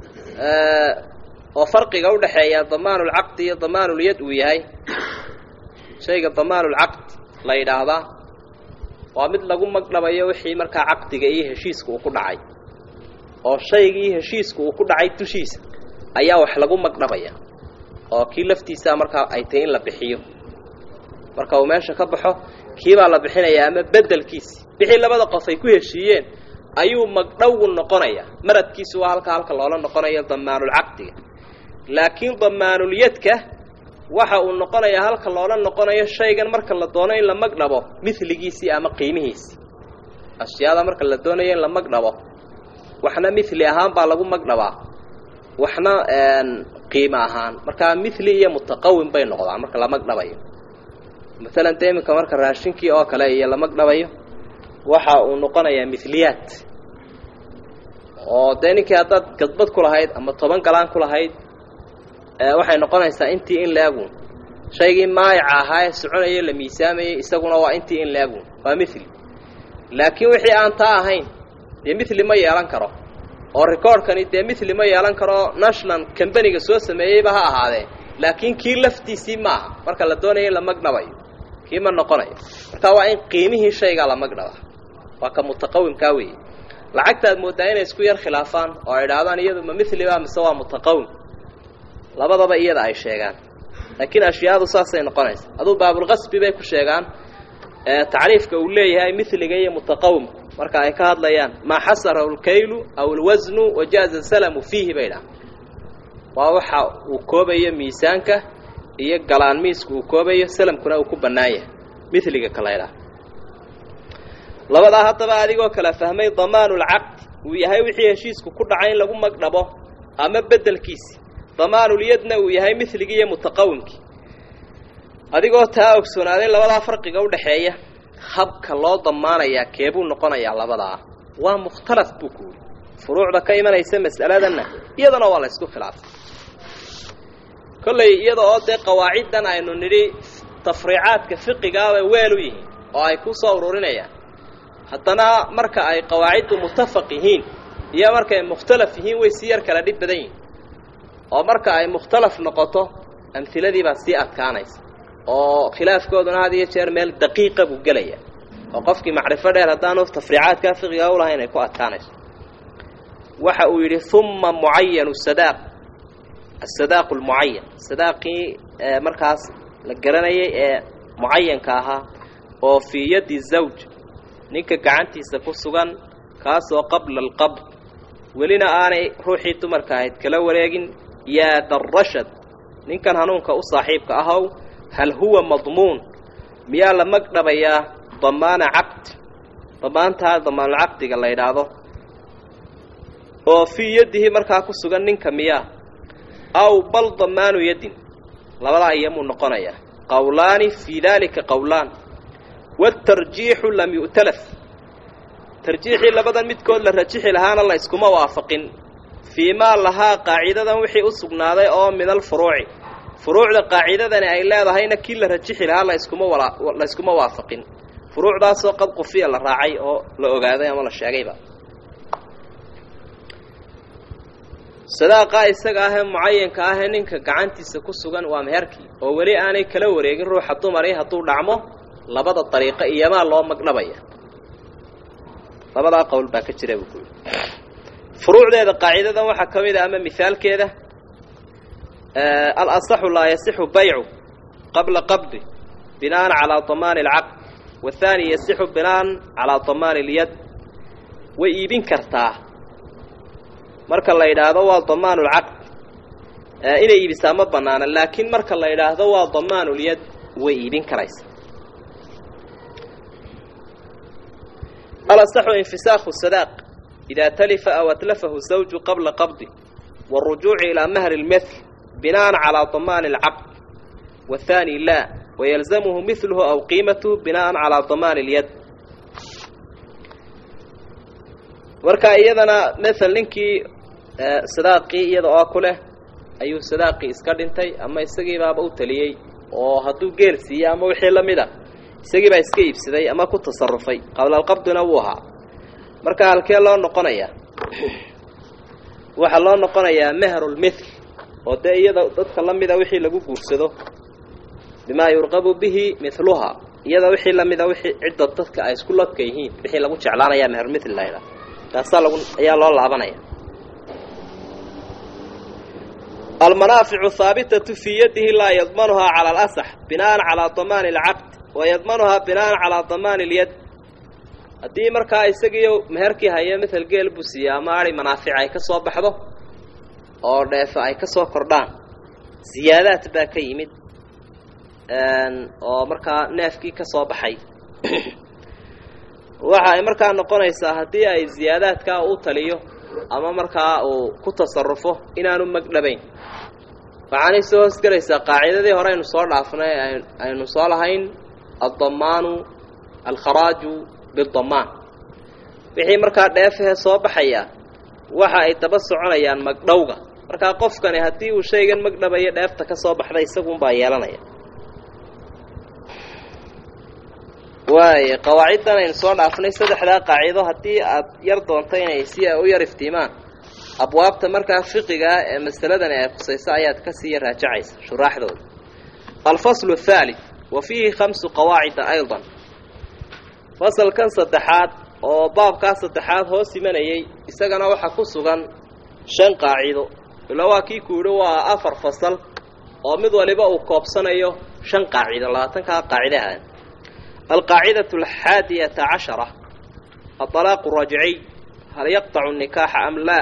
oo farqiga udhaxeeya damaanulcaqdi iyo damaanulyad uu yahay shayga damaanulcaqd la yidhaahdaa waa mid lagu magdhabayo wixii markaa caqdiga iyo heshiiska uu ku dhacay oo shaygii heshiiska uu ku dhacay dushiisa ayaa wax lagu magdhabaya oo kii laftiisaa markaa ay tahay in la bixiyo marka uu meesha ka baxo kiibaa la bixinayaa ama bedelkiisi wixii labada qof ay ku heshiiyeen ayuu magdhowgu noqonayaa maradkiisu waa halka halka loola noqonayo damaanulcaqdiga laakiin damaanulyadka waxa uu noqonayaa halka loola noqonayo shaygan marka la doono in la magdhabo miligiisii ama qiimihiisi ashyaada marka la doonayo in la magdhabo waxna mili ahaan baa lagu magdhabaa waxna qiimo ahaan markaa mili iyo mutaqawim bay noqdaan marka la magdhabayo maalan dee iminka marka raashinkii oo kale iyo la magdhabayo waxa uu noqonayaa miliyaad oo dee ninkii haddaad gadbad ku lahayd ama toban galaan ku lahayd waxay noqonaysaa intii in laagun shaygii maayaca ahaa ee soconayo la miisaamayay isaguna waa intii in laagun waa mili laakiin wixii aan taa ahayn dee mili ma yeelan karo oo recordkani dee mili ma yeelan karo national combaniga soo sameeyeyba ha ahaadee laakiin kii laftiisii maaha marka la doonayo in la magdhabayo kii ma noqonayo marka waa in qiimihii shaygaa la magdhaba waa ka mutaqawimkaa weeye lacagtaad mooddaa inay isku yar khilaafaan oo ay idhaahdaan iyadu ma miliba mise waa mutaqawim labadaba iyada ay sheegaan laakiin ashyaadu saasay noqonaysa aduu baabulqasbi bay ku sheegaan tacriifka uu leeyahay miliga iyo mutaqawimku marka ay ka hadlayaan maa xasarahu lkaylu aw alwasnu wajaaza salamu fiihi bay dhaha waa waxa uu koobayo miisaanka iyo galaan miisku uu koobayo salamkuna uu ku bannaan yahay miliga kalaydhaha labadaa haddaba adigoo kala fahmay damaanulcaqdi uu yahay wixii heshiisku ku dhacay in lagu magdhabo ama beddelkiisi damaanulyadna uu yahay miligii iyo mutaqawimkii adigoo taa ogsoonaaday labadaa farqiga udhaxeeya habka loo damaanayaa keebuu noqonayaa labadaa waa mukhtalaf buu ku yidhi furuucda ka imanaysa mas'aladanna iyadana waa la ysku khilaafay kolley iyada oo dee qawaaciddan aynu nidhi tafriicaadka fiqigaabay weel u yihiin oo ay ku soo ururinayaan haddana marka ay qawaaciddu mutafaq yihiin iyo markaay mukhtalaf yihiin way sii yar kala dhib badan yihiin oo marka ay mukhtalaf noqoto amhiladii baa sii adkaanaysa oo khilaafkooduna had iyo jeer meel daqiiqa buu gelaya oo qofkii macrifo dheer haddaanu tafriicaadkaa fiqiga u lahayn ay ku adkaanayso waxa uu yidhi uma mucayanu sadaaq asadaaqu lmucayan sadaaqii markaas la garanayay ee mucayanka ahaa oo fii yaddi zawj ninka gacantiisa ku sugan kaasoo qabla alqabd welina aanay ruuxii dumarka ahayd kala wareegin yaa darashad ninkan hanuunka u saaxiibka ahow hal huwa madmuun miyaa la magdhabayaa damaana caqd damaantaa damaanulcaqdiga la yidhaahdo oo fii yaddihi markaa ku sugan ninka miyaa aw bal damaanu yaddin labadaa iyamuu noqonayaa qowlaani fii daalika qowlaan waatarjiixu lam yu'talaf tarjiixii labadan midkood la rajixi lahaana la iskuma waafaqin fii maa lahaa qaacidadan wixii u sugnaaday oo min alfuruuci furuucda qaacidadani ay leedahayna kii la rajixi lahaa la iskuma wala la iskuma waafaqin furuucdaasoo qad qufiya la raacay oo la ogaaday ama la sheegayba sadaaqa isaga ahee mucayanka ahee ninka gacantiisa ku sugan waa meherkii oo weli aanay kala wareegin ruuxa dumari hadduu dhacmo labada dariiqo iyomaa loo magdhabaya labadaa qowl baa ka jira buu ku yidhi furuucdeeda qaacidadan waxaa ka mid a ama mihaalkeeda alasaxu laa yasixu baycu qabla qabdi binaan calaa damaani alcaqd waathaani yasixu binaan calaa damaani اlyad way iibin kartaa marka la yidhaahdo waa damaanu lcaqd inay iibisaa ma banaana laakiin marka la yidhaahdo waa damaanu lyad way iibin karaysa alasaxu infisaakhu sadaaq idaa talifa aw atlafahu zawju qabla qabdi wاrujuuci ilaa mahri اlmithl binaan calaa damaani اlcaqd waathaani laa wayalzamuhu miluhu aw qiimatuhu binaan calaa damaani اlyad marka iyadana mael ninkii sadaaqii iyada oo ku leh ayuu sadaaqii iska dhintay ama isagiibaaba u taliyey oo hadduu geel siiyey ama wixii la mid a isagii baa iska iibsaday ama ku tasarufay qablalqabdina wuu ahaa marka halkee loo noqonayaa waxaa loo noqonayaa mehrulmithl oo dee iyada dadka la mida wixii lagu guursado bimaa yurqabu bihi miluhaa iyada wixii lamida wixii cidda dadka ay isku ladka yihiin wixii lagu jeclaanayaa mehrulmithl la ydhaha taasaa lagu ayaa loo laabanaya almanaaficu haabitatu fii yadihi laa yadmanuhaa cala alasax binaan calaa damaani alcaqd wayadmanuhaa binaan calaa damaani اlyad haddii markaa isagiiyo meherkii haya mael geel buu siiya ama ari manaafic ay ka soo baxdo oo dheefe ay ka soo kordhaan ziyaadaad baa ka yimid oo markaa neefkii ka soo baxay waxa ay markaa noqonaysaa haddii ay ziyaadaadkaa u taliyo ama markaa uu ku tasarufo inaanu magdhabayn waxaanay soo hoosgelaysaa qaacidadii hore aynu soo dhaafnay aynu soo lahayn addamaanu alkharaaju bidamaan wixii markaa dheefahee soo baxaya waxa ay daba soconayaan magdhowga markaa qofkani haddii uu shaygan magdhabayo dheefta ka soo baxda isagunbaa yeelanaya waay qawaaciddan aynu soo dhaafnay saddexdaa qaacido haddii aad yar doonto inay si u yar iftiimaan abwaabta markaa fiqiga ah ee masaladani ay khusayso ayaad ka sii raajacaysa shuraaxdooda alfaslu athalith wa fiihi khamsu qawaacida aydan fasalkan saddexaad oo baabkaa saddexaad hoos imanayay isagana waxaa ku sugan shan qaacido ila waa kii ku yidhi waa afar fasal oo mid waliba uu koobsanayo shan qaacido labaatankaa qaacidaha alqaacidة alxaadiyata cashara aطalaaqu rajciy hal yaqطacu nikaaxa am laa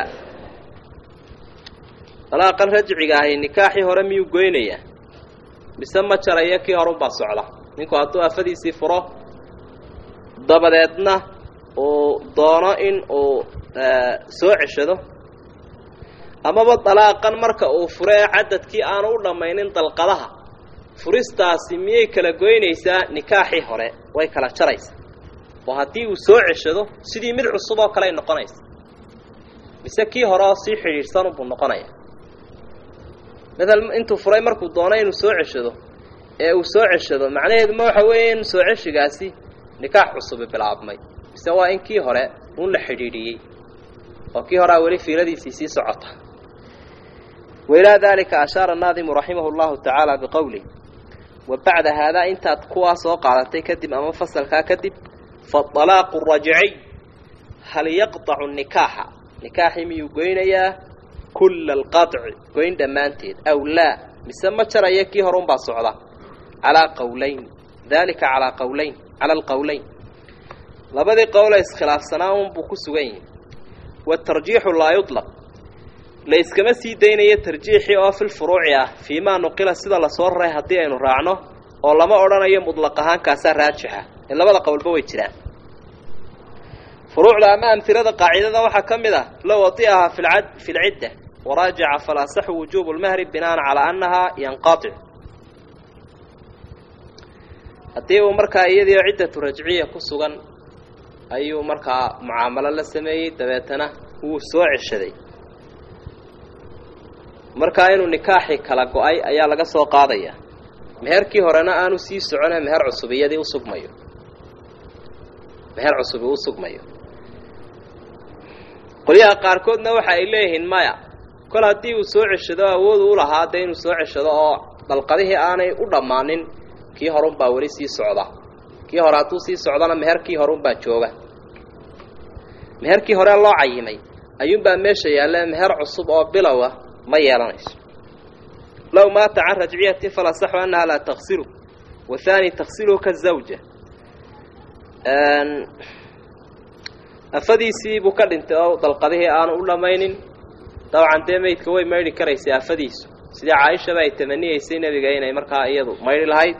dalaaqan rajciga ahi nikaaxii hore miyuu goynayaa mise ma jarayo kii horunbaa socda ninku hadduu afadiisii furo dabadeedna uu doono in uu soo ceshado amaba dalaaqan marka uu furo ee cadadkii aanu u dhammaynin dalqadaha furistaasi miyay kala goynaysaa nikaaxii hore way kala jaraysaa oo haddii uu soo ceshado sidii mid cusub oo kale ay noqonaysa mise kii hore oo sii xidhiidhsan buu noqonaya matal intuu furay markuu doono inuu soo ceshado ee uu soo ceshado macnaheedu ma waxa weeye in soo ceshigaasi nikaax cusubi bilaabmay mise waa in kii hore uun la xidhiidhiyey oo kii horea weli fiiladiisii sii socota wailaa daalika ashaara annaadimu raximahu llahu tacaala biqowlih wa bacda haadaa intaad kuwaa soo qaadatay kadib ama fasalkaa kadib faalaaqu rajciy hal yaqطacu nikaaxa nikaaxii miyuu goynayaa kulla alqaطci goyn dhammaanteed aw laa mise ma jaraya kii hore unbaa socda calaa qowlayn daalika calaa qowlayn cala alqowlayn labadii qowle iskhilaafsanaa unbuu ku sugan yihi waatarjiixu laa yudlaq la iskama sii daynayo tarjiixii oo fil furuuci ah fii maa nuqila sida lasoo raray haddii aynu raacno oo lama odhanayo mudlaq ahaankaasaa raajixa ee labada qowlba way jiraan furuucda ama amhilada qaacidada waxaa ka mid ah low wadi'ahaa fi lcidda waraajaca falaasaxu wujuubu lmahri binaan calaa annahaa yanqatic haddii uu markaa iyadiio ciddatu rajciya ku sugan ayuu markaa mucaamalo la sameeyey dabeetana wuu soo ceshaday markaa inuu nikaaxii kala go-ay ayaa laga soo qaadaya meherkii horena aanu sii socone meher cusub iyadii usugmayo meher cusubi u sugmayo qolyaha qaarkoodna waxa ay leeyihiin maya kol haddii uu soo ceshado awoodu u lahaa dee inuu soo ceshado oo dalqadihii aanay u dhammaanin kii horunbaa weli sii socda kii hore hadduu sii socdana meherkii horunbaa jooga meherkii hore loo cayimay ayuunbaa meesha yaalla meher cusub oo bilowa ma yeelanayso low maata can rajciyatin falasaxu annaha laa taksilu wahaani taksiluhu kazawja afadiisii buu ka dhintay oo dalqadihii aanu u dhammaynin dabcan dee meydka way maydhi karaysay afadiisu sidii caaishaba ay tamaniyeysay nebiga inay markaa iyadu maydhi lahayd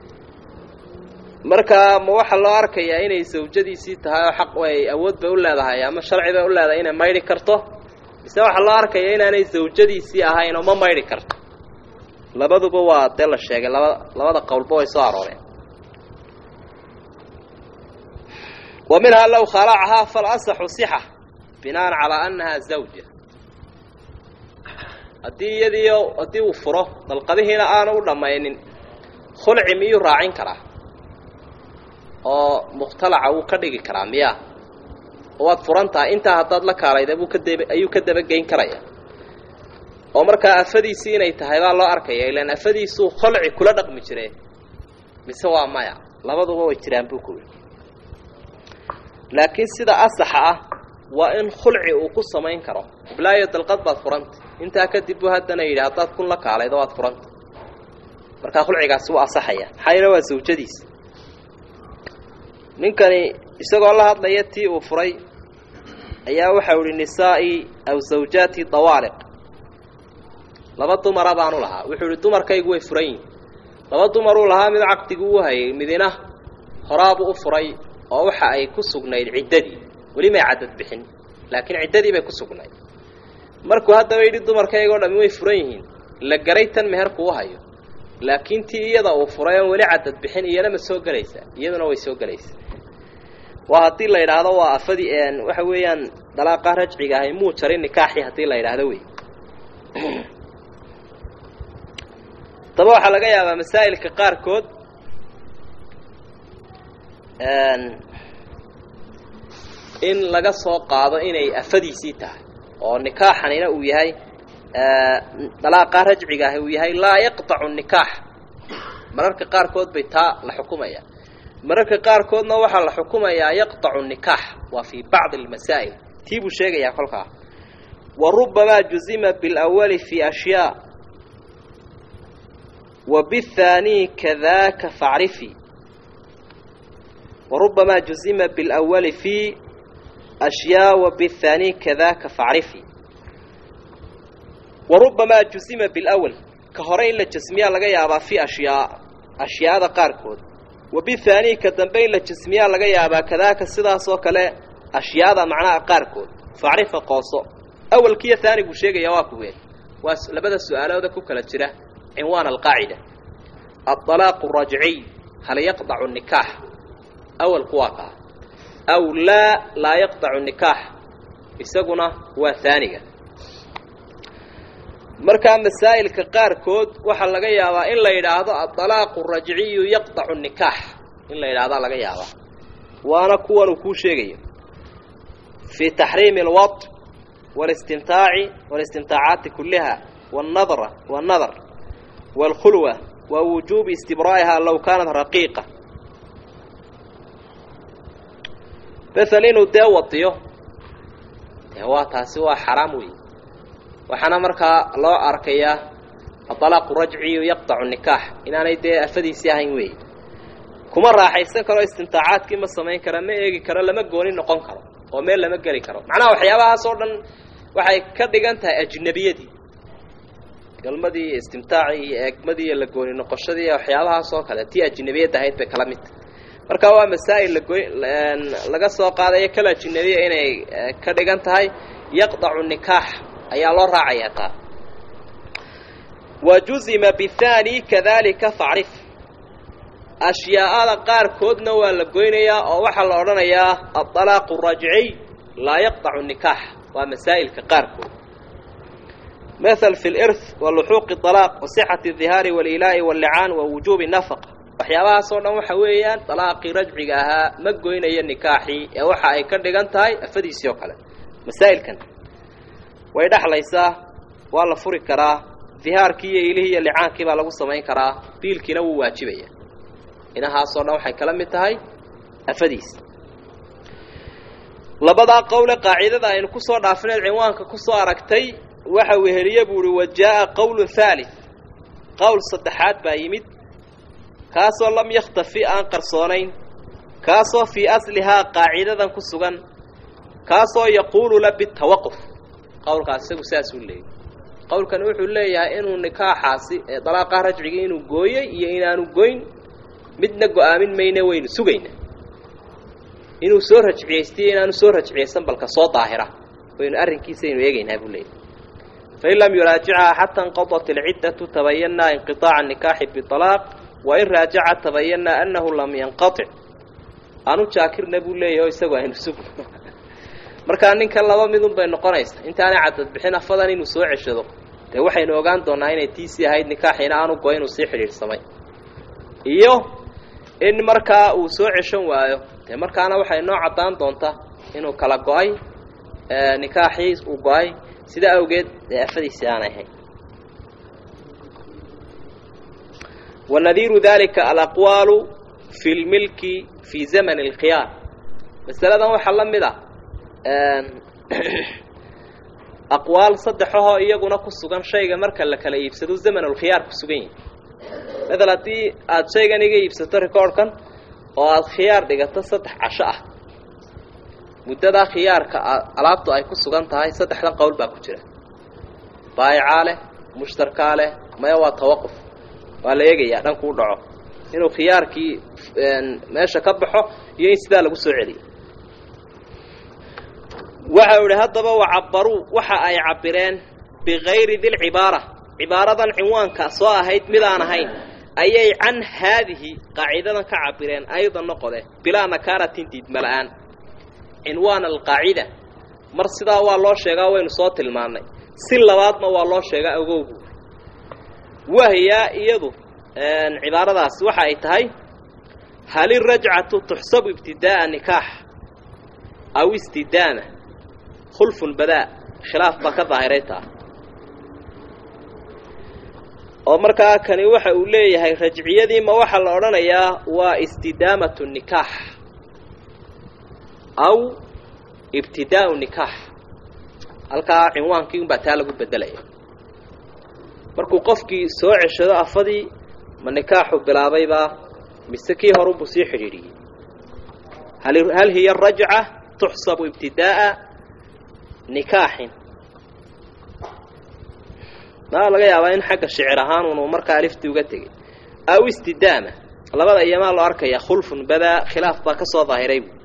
markaa ma waxaa loo arkayaa inay sawjadiisii tahay oo xaq ay awood bay u leedahay ama sharci bay u leedahay inay maydhi karto mise waxaa loo arkayaa inaanay zawjadiisii ahayn oo ma maydhi karto labaduba waa dee la sheegay laba labada qowlba way soo arooreen wa minhaa low khalacahaa falasaxu sixa binaan calaa annahaa zawja haddii iyadiio haddii uu furo dalqadihiina aanu u dhammaynin khulci miyuu raacin karaa oo mukhtalaca wuu ka dhigi karaa miya waad furan tahay intaa haddaad la kaalayda buu kadab ayuu ka dabageyn karaya oo markaa afadiisii inay tahay baa loo arkaya ilaan afadiisuu kholci kula dhaqmi jire mise waa maya labaduba way jiraan buu kuwi laakiin sida asaxa ah waa in khulci uu ku samayn karo iblaayo dalqad baad furanta intaa kadib buu haddana yidhi haddaad kun la kaalaydo waad furanta markaa khulcigaasi wuu asaxaya maxaa yeele waa sawjadiisa ninkani isagoo la hadlaya tii uu furay ayaa waxau ihi nisaa'i aw zawjaati dawaaliq laba dumara baanu lahaa wuxuu ihi dumarkaygu way furan yihin laba dumaruu lahaa mid caqdigu u hayay midina horaabuu u furay oo waxa ay ku sugnayd ciddadii weli may caddad bixin laakiin ciddadii bay ku sugnayd markuu haddaba yidhi dumarkaygoo dhammi way furan yihiin la garay tan meherku u hayo laakiin tii iyada uu furay oon weli caddad bixin iyana ma soo gelaysaa iyaduna way soo gelaysaa waa haddii la yidhaahdo waa afadii waxa weeyaan dalaaqa rajciga ahay muu jarin nikaaxii haddii la yidhaahdo wey daba waxaa laga yaabaa masaa'ilka qaarkood in laga soo qaado inay afadiisii tahay oo nikaaxanina uu yahay dalaaqa rajciga ahi uu yahay laa yaqطacu nikaax mararka qaarkood bay taa la xukumaya mararka qaarkoodna waxaa la xukumayaa yaqطacu nikaax waa fii bacdi اlmasaa'il tii buu sheegayaa kolkaa wa rubamaa juzima biاlأwali fi ashyaa wa bالthaanii kadaka facrifi wa rubamaa juzima biاlأwali fi ashyaa wa bالthaanii kadaka facrifi wa rubamaa jusima bilawal ka hore in la jasmiyaa laga yaabaa fi ashyaa ashyaada qaarkood wa bithaanii ka dambe in la jasmiyaa laga yaabaa kadaaka sidaas oo kale ashyaada macnaha qaarkood facrifa qooso awalkiiyo haani buu sheegaya waa kuween waa labada su-aalooda ku kala jira cinwaan alqaacida aalaaqu rajciy hal yaqdacu nikaax awalku waa kaa aw laa laa yaqdacu nikaax isaguna waa haaniga markaa masaa'ilka qaarkood waxaa laga yaabaa in la yidhaahdo adalaaqu rajciyu yaqdacu nikaax in la yidhahdaa laga yaabaa waana kuwan uu kuu sheegayo fii taxriimi alwad walistimtaaci walistimtaacaati kulliha wاnnadra wاnnadar wاlkhulwa wa wujuubi istibraa'iha low kaanat raqiiqa bethel inuu dee wadiyo dee waa taasi waa xaraam weeye waxaana markaa loo arkayaa adalaaqu rajciyu yaqdacu nikaax inaanay dee afadiisii ahayn weeye kuma raaxaysan karo istimtaacaadkii ma samayn kara ma eegi karo lama gooni noqon karo oo meel lama geli karo macnaha waxyaabahaas oo dhan waxay ka dhigan tahay ajnabiyadii galmadii iyo istimtaacii iyo eegmadii iyo la gooni noqoshadii iyo waxyaabahaas oo kale tii ajnabiyadda ahayd bay kala mid tahay marka waa masaa'il lagoy laga soo qaadayo kala ajnabiya inay ka dhigan tahay yaqdacu nikaax ayaa loo raacayaa taa wa juzima bihaani kadalika facrif ashyaa'ada qaarkoodna waa la goynayaa oo waxaa la odhanayaa adalaaqu rajciy laa yaqdacu nikaax waa masaa'ilka qaarkood mathal fi lirth wa luxuuqi alaaq wa sixati adihaari waliilaa'i wallicaan wa wujuubi nafaqa waxyaabahaas oo dhan waxa weeyaan dalaaqii rajciga ahaa ma goynayo nikaaxii ee waxa ay ka dhigan tahay afadiisii oo kale masaa'ilkan way dhexlaysaa waa la furi karaa dihaarkii iyo ilihii iyo licaankii baa lagu samayn karaa biilkiina wuu waajibaya inahaasoo dhan waxay kala mid tahay afadiis labadaa qowle qaacidada aynu kusoo dhaafineed cinwaanka kusoo aragtay waxa weheliye buu uhi wa jaa'a qowlun haalith qowl saddexaad baa yimid kaasoo lam yakhtafi aan qarsoonayn kaasoo fii aslihaa qaacidadan ku sugan kaasoo yaquulu la bitawaquf qowlkaas isagu saasuu leeyay qowlkani wuxuu leeyahay inuu nikaaxaasi ee dalaaqa rajciga inuu gooyey iyo inaanu goyn midna go-aamin mayne waynu sugayna inuu soo rajciyaystiyo inaanu soo rajciyaysan balka soo daahira waynu arrinkiisaynu eegaynaa buu leeyahy fain lam yuraajicha xata inqadat alciddatu tabayanaa inqiطaaca nikaaxi biطalaaq wain raajaca tabayanaa annahu lam yanqaطic aanu jaakirna buu leeyahy o isagu aynu sugno markaa ninkan laba midun bay noqonaysa intaanay cadad bixin afadan inuu soo ceshado dee waxaynu ogaan doonaa inay tiisii ahayd nikaaxiina aanu go inuu sii xidhiidhsamay iyo in markaa uu soo ceshan waayo dee markaana waxay noo caddaan doontaa inuu kala go-ay nikaaxii uu go-ay sidaa awgeed dee afadiisii aanay ahayn wanadiiru dalika alaqwaalu fi lmilki fii zamani alkhiyaar masaladan waxaa la mid a aqwaal saddexahoo iyaguna ku sugan shayga marka la kala iibsado zamanulkhiyaar ku sugan yahi maala haddii aada shaygan iga iibsato recordkan oo aada khiyaar dhigato saddex casho ah muddadaa khiyaarka alaabtu ay ku sugan tahay saddexdan qowl baa ku jira baayicaa leh mushtarkaa leh maya waa tawaquf waa la eegayaa dhankuu dhaco inuu khiyaarkii meesha ka baxo iyo in sidaa lagu soo celiyo waxa u ihi haddaba wacabaruu waxa ay cabireen bigayri dilcibaara cibaaradan cinwaanka soo ahayd mid aan ahayn ayay can haadihi qaacidadan ka cabireen aydan noqode bilaa nakaaratin diidmala-aan cinwaan alqaacida mar sidaa waa loo sheegaa waynu soo tilmaannay si labaadna waa loo sheegaa ogowgu wahyaa iyadu cibaaradaas waxa ay tahay hal irajcatu tuxsabu ibtidaa'a nikaax aw istidaama khulfun badaa khilaaf baa ka daahiray taa oo markaa kani waxa uu leeyahay rajciyadii ma waxaa la odhanayaa waa istidaamatu nikaax aw ibtidaau nikaax halkaa cinwaankii unbaa taa lagu bedelaya markuu qofkii soo ceshado afadii ma nikaaxu bilaabaybaa mise kii horunbuu sii xidhiidhiyey hal hiya rajca tuxsabu ibtidaa'a nikaaxin maa laga yaabaa in xagga shicir ahaan unuu markaa aliftii uga tegey aw istidaama labada iyamaa loo arkaya khulfun badaa khilaaf baa ka soo daahiray bu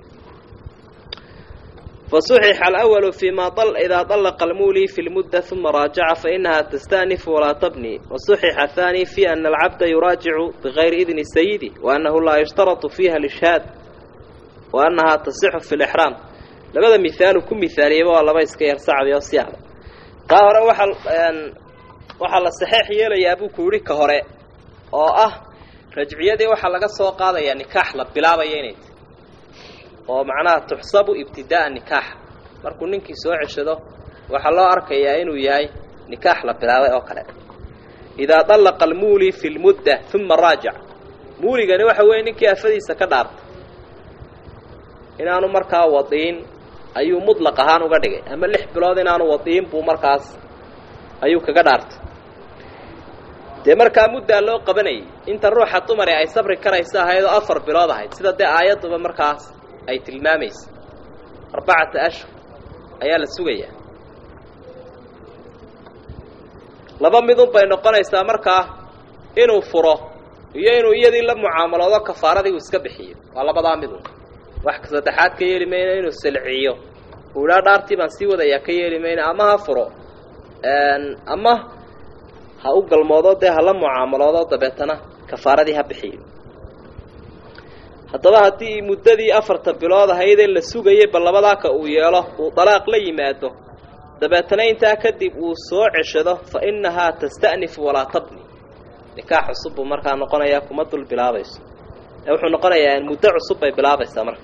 fasuxixa alawalu fi ma idaa طalaqa almuli fi lmudda uma raajaca fainaha tastanifu walaa tabni wasuxixa athani fi ana alcabda yuraajicu bigayri idni sayidi waanahu laa yushtaratu fiiha lishhaad waanahaa tasixu fi lixraam labada mihaalu ku mihaaliyeyba waa laba iska yar sacbi oo si adag kaa hore waxaa waxaa la saxeex yeelayaa buu ku yidhi ka hore oo ah rajciyadii waxaa laga soo qaadayaa nikaax la bilaabaya inay tahy oo macnaha tuxsabu ibtidaaa nikaaxa markuu ninkii soo ceshado waxaa loo arkayaa inuu yahay nikaax la bilaabay oo kale idaa dallaqa almuuli fi lmudda uma raajac muuligani waxa weeye ninkii afadiisa ka dhaartay inaanu markaa wadiin ayuu mudlaq ahaan uga dhigay ama lix bilood inaanu wadiin buu markaas ayuu kaga dhaartay dee markaa muddaa loo qabanayay inta ruuxa dumari ay sabri karaysa ahayd oo afar bilood ahayd sida dee aayadduba markaas ay tilmaamaysa arbacata ashhur ayaa la sugayaa laba midun bay noqonaysaa markaa inuu furo iyo inuu iyadii la mucaamaloodo kafaaradii uu iska bixiyo waa labadaa midun wax saddexaad ka yeeli mayna inuu silciyo uu idhaa dhaartii baan sii wadayaa ka yeeli mayna ama ha furo ama ha u galmoodo dee hala mucaamaloodo dabeetana kafaaradii ha bixiyo haddaba haddii muddadii afarta bilood ahaydee la sugayay bal labadaaka uu yeelo uu dalaaq la yimaado dabeetana intaa kadib uu soo ceshado fa innahaa tasta'nifu walaa tabni nikaax cusub buu markaa noqonayaa kuma dul bilaabayso ee wuxuu noqonayaa muddo cusub bay bilaabaysaa marka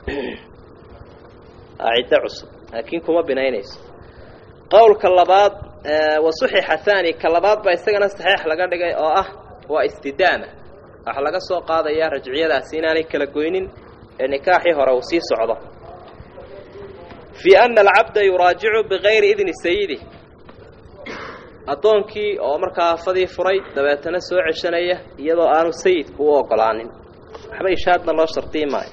ciddo cusub laakiin kuma binaynayso qowlka labaad wa suxixa haani ka labaad baa isagana saxeix laga dhigay oo ah waa istidaama waxaa laga soo qaadayaa rajciyadaasi inaanay kala goynin ee nikaaxii hore uu sii socdo fii ana alcabda yuraajicu bigayri idni sayidi addoonkii oo markaa afadii furay dabeetana soo ceshanaya iyadoo aanu sayidku u ogolaanin waxba ishaadna loo shardiyi maayo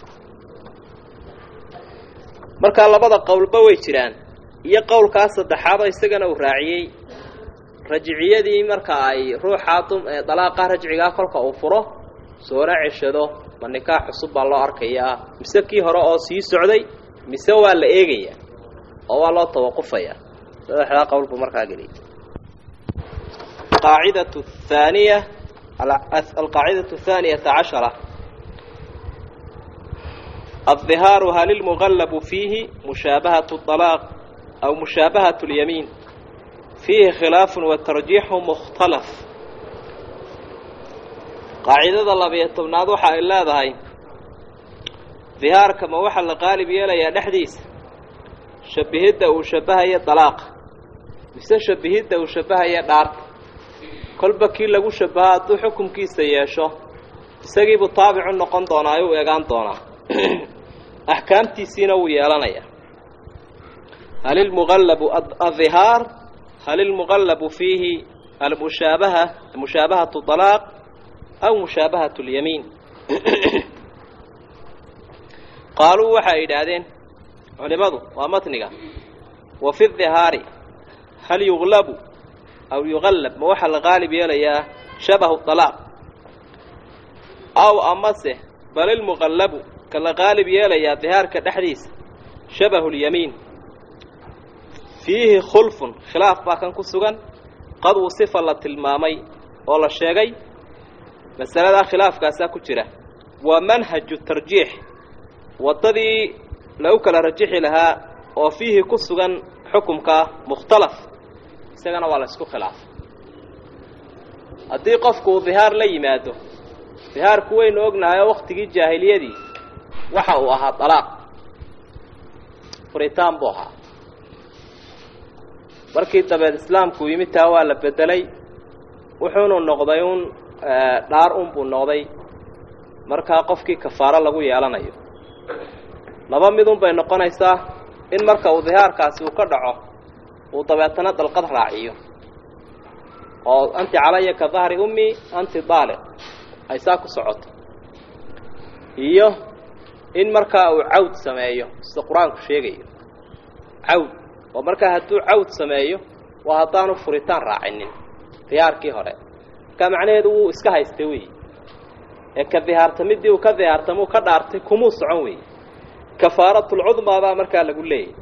markaa labada qowlba way jiraan iyo qowlkaas saddexaadoo isagana uu raaciyey rajciyadii marka ay ruuxaa dalaaqa rajcigaa kolka uu furo soona ceshado ma nikaax cusub baa loo arkayaa mise kii hore oo sii socday mise waa la eegayaa oo waa loo tawaqufayaa saddexdaa qowl buu markaa geliyay qaacidatu haaniya alqaacidatu athaaniyata cashara الظهاar hal اlmغلب فيihi مشhaaبahaة الطلاaq أو مشhaaبahaة اليميin فيihi khilaaف وتarجيح مkhتلف qaacidada labiyo tobnaad waxa ay leedahay ظihaarka ma waxa la qaalib yeelayaa dhexdiisa shabihidda uu shabahayo طalaaqa mise shabihidda uu shabahayo dhaarta kolba kii lagu shabaha hadduu xukunkiisa yeesho isagiibuu taabicu noqon doonaa u egaan doonaa axkaamtiisiina wuu yeelanayaa hal ilmuqallabu adhihaar hal ilmuqallabu fiihi almushaabaha mushaabahatu طalaaq aw mushaabahatu اlyamiin qaaluu waxay yidhaahdeen culimadu waa matniga wa fi dhihaari hal yuglabu aw yuqallab ma waxaa la qaalib yeelayaa shabahu طalaaq aw amase bal ilmuqallabu la qaalib yeelayaa dihaarka dhexdiisa shabahu lyamiin fiihi khulfun khilaaf baa kan ku sugan qad uu sifa la tilmaamay oo la sheegay masaladaa khilaafkaasaa ku jira waa manhaju tarjiix waddadii lagu kala rajixi lahaa oo fiihi ku sugan xukumkaa mukhtalaf isagana waa la isku khilaafay haddii qofku uu dihaar la yimaado dihaarku waynu ognahay oo waktigii jaahiliyadii waxa uu ahaa dalaaq furitaan buu ahaa markii dabeed islaamku yimid taa waa la bedelay wuxuunu noqday un dhaar un buu noqday markaa qofkii kafaaro lagu yeelanayo laba midun bay noqonaysaa in marka uu dihaarkaasi uu ka dhaco uu dabeetana dalqad raaciyo oo anti calaya ka dahri ummi anti daaliq ay saa ku socoto iyo in markaa uu cawd sameeyo sida qur-aanku sheegayo cawd oo markaa hadduu cawd sameeyo waa haddaanu furitaan raacinin dihaarkii hore markaa macnaheedu wuu iska haystay wey ee ka dihaartamiddii uu ka dihaartamuu ka dhaartay kumuu socon wey kafaaratulcudmaa baa markaa lagu leeyahy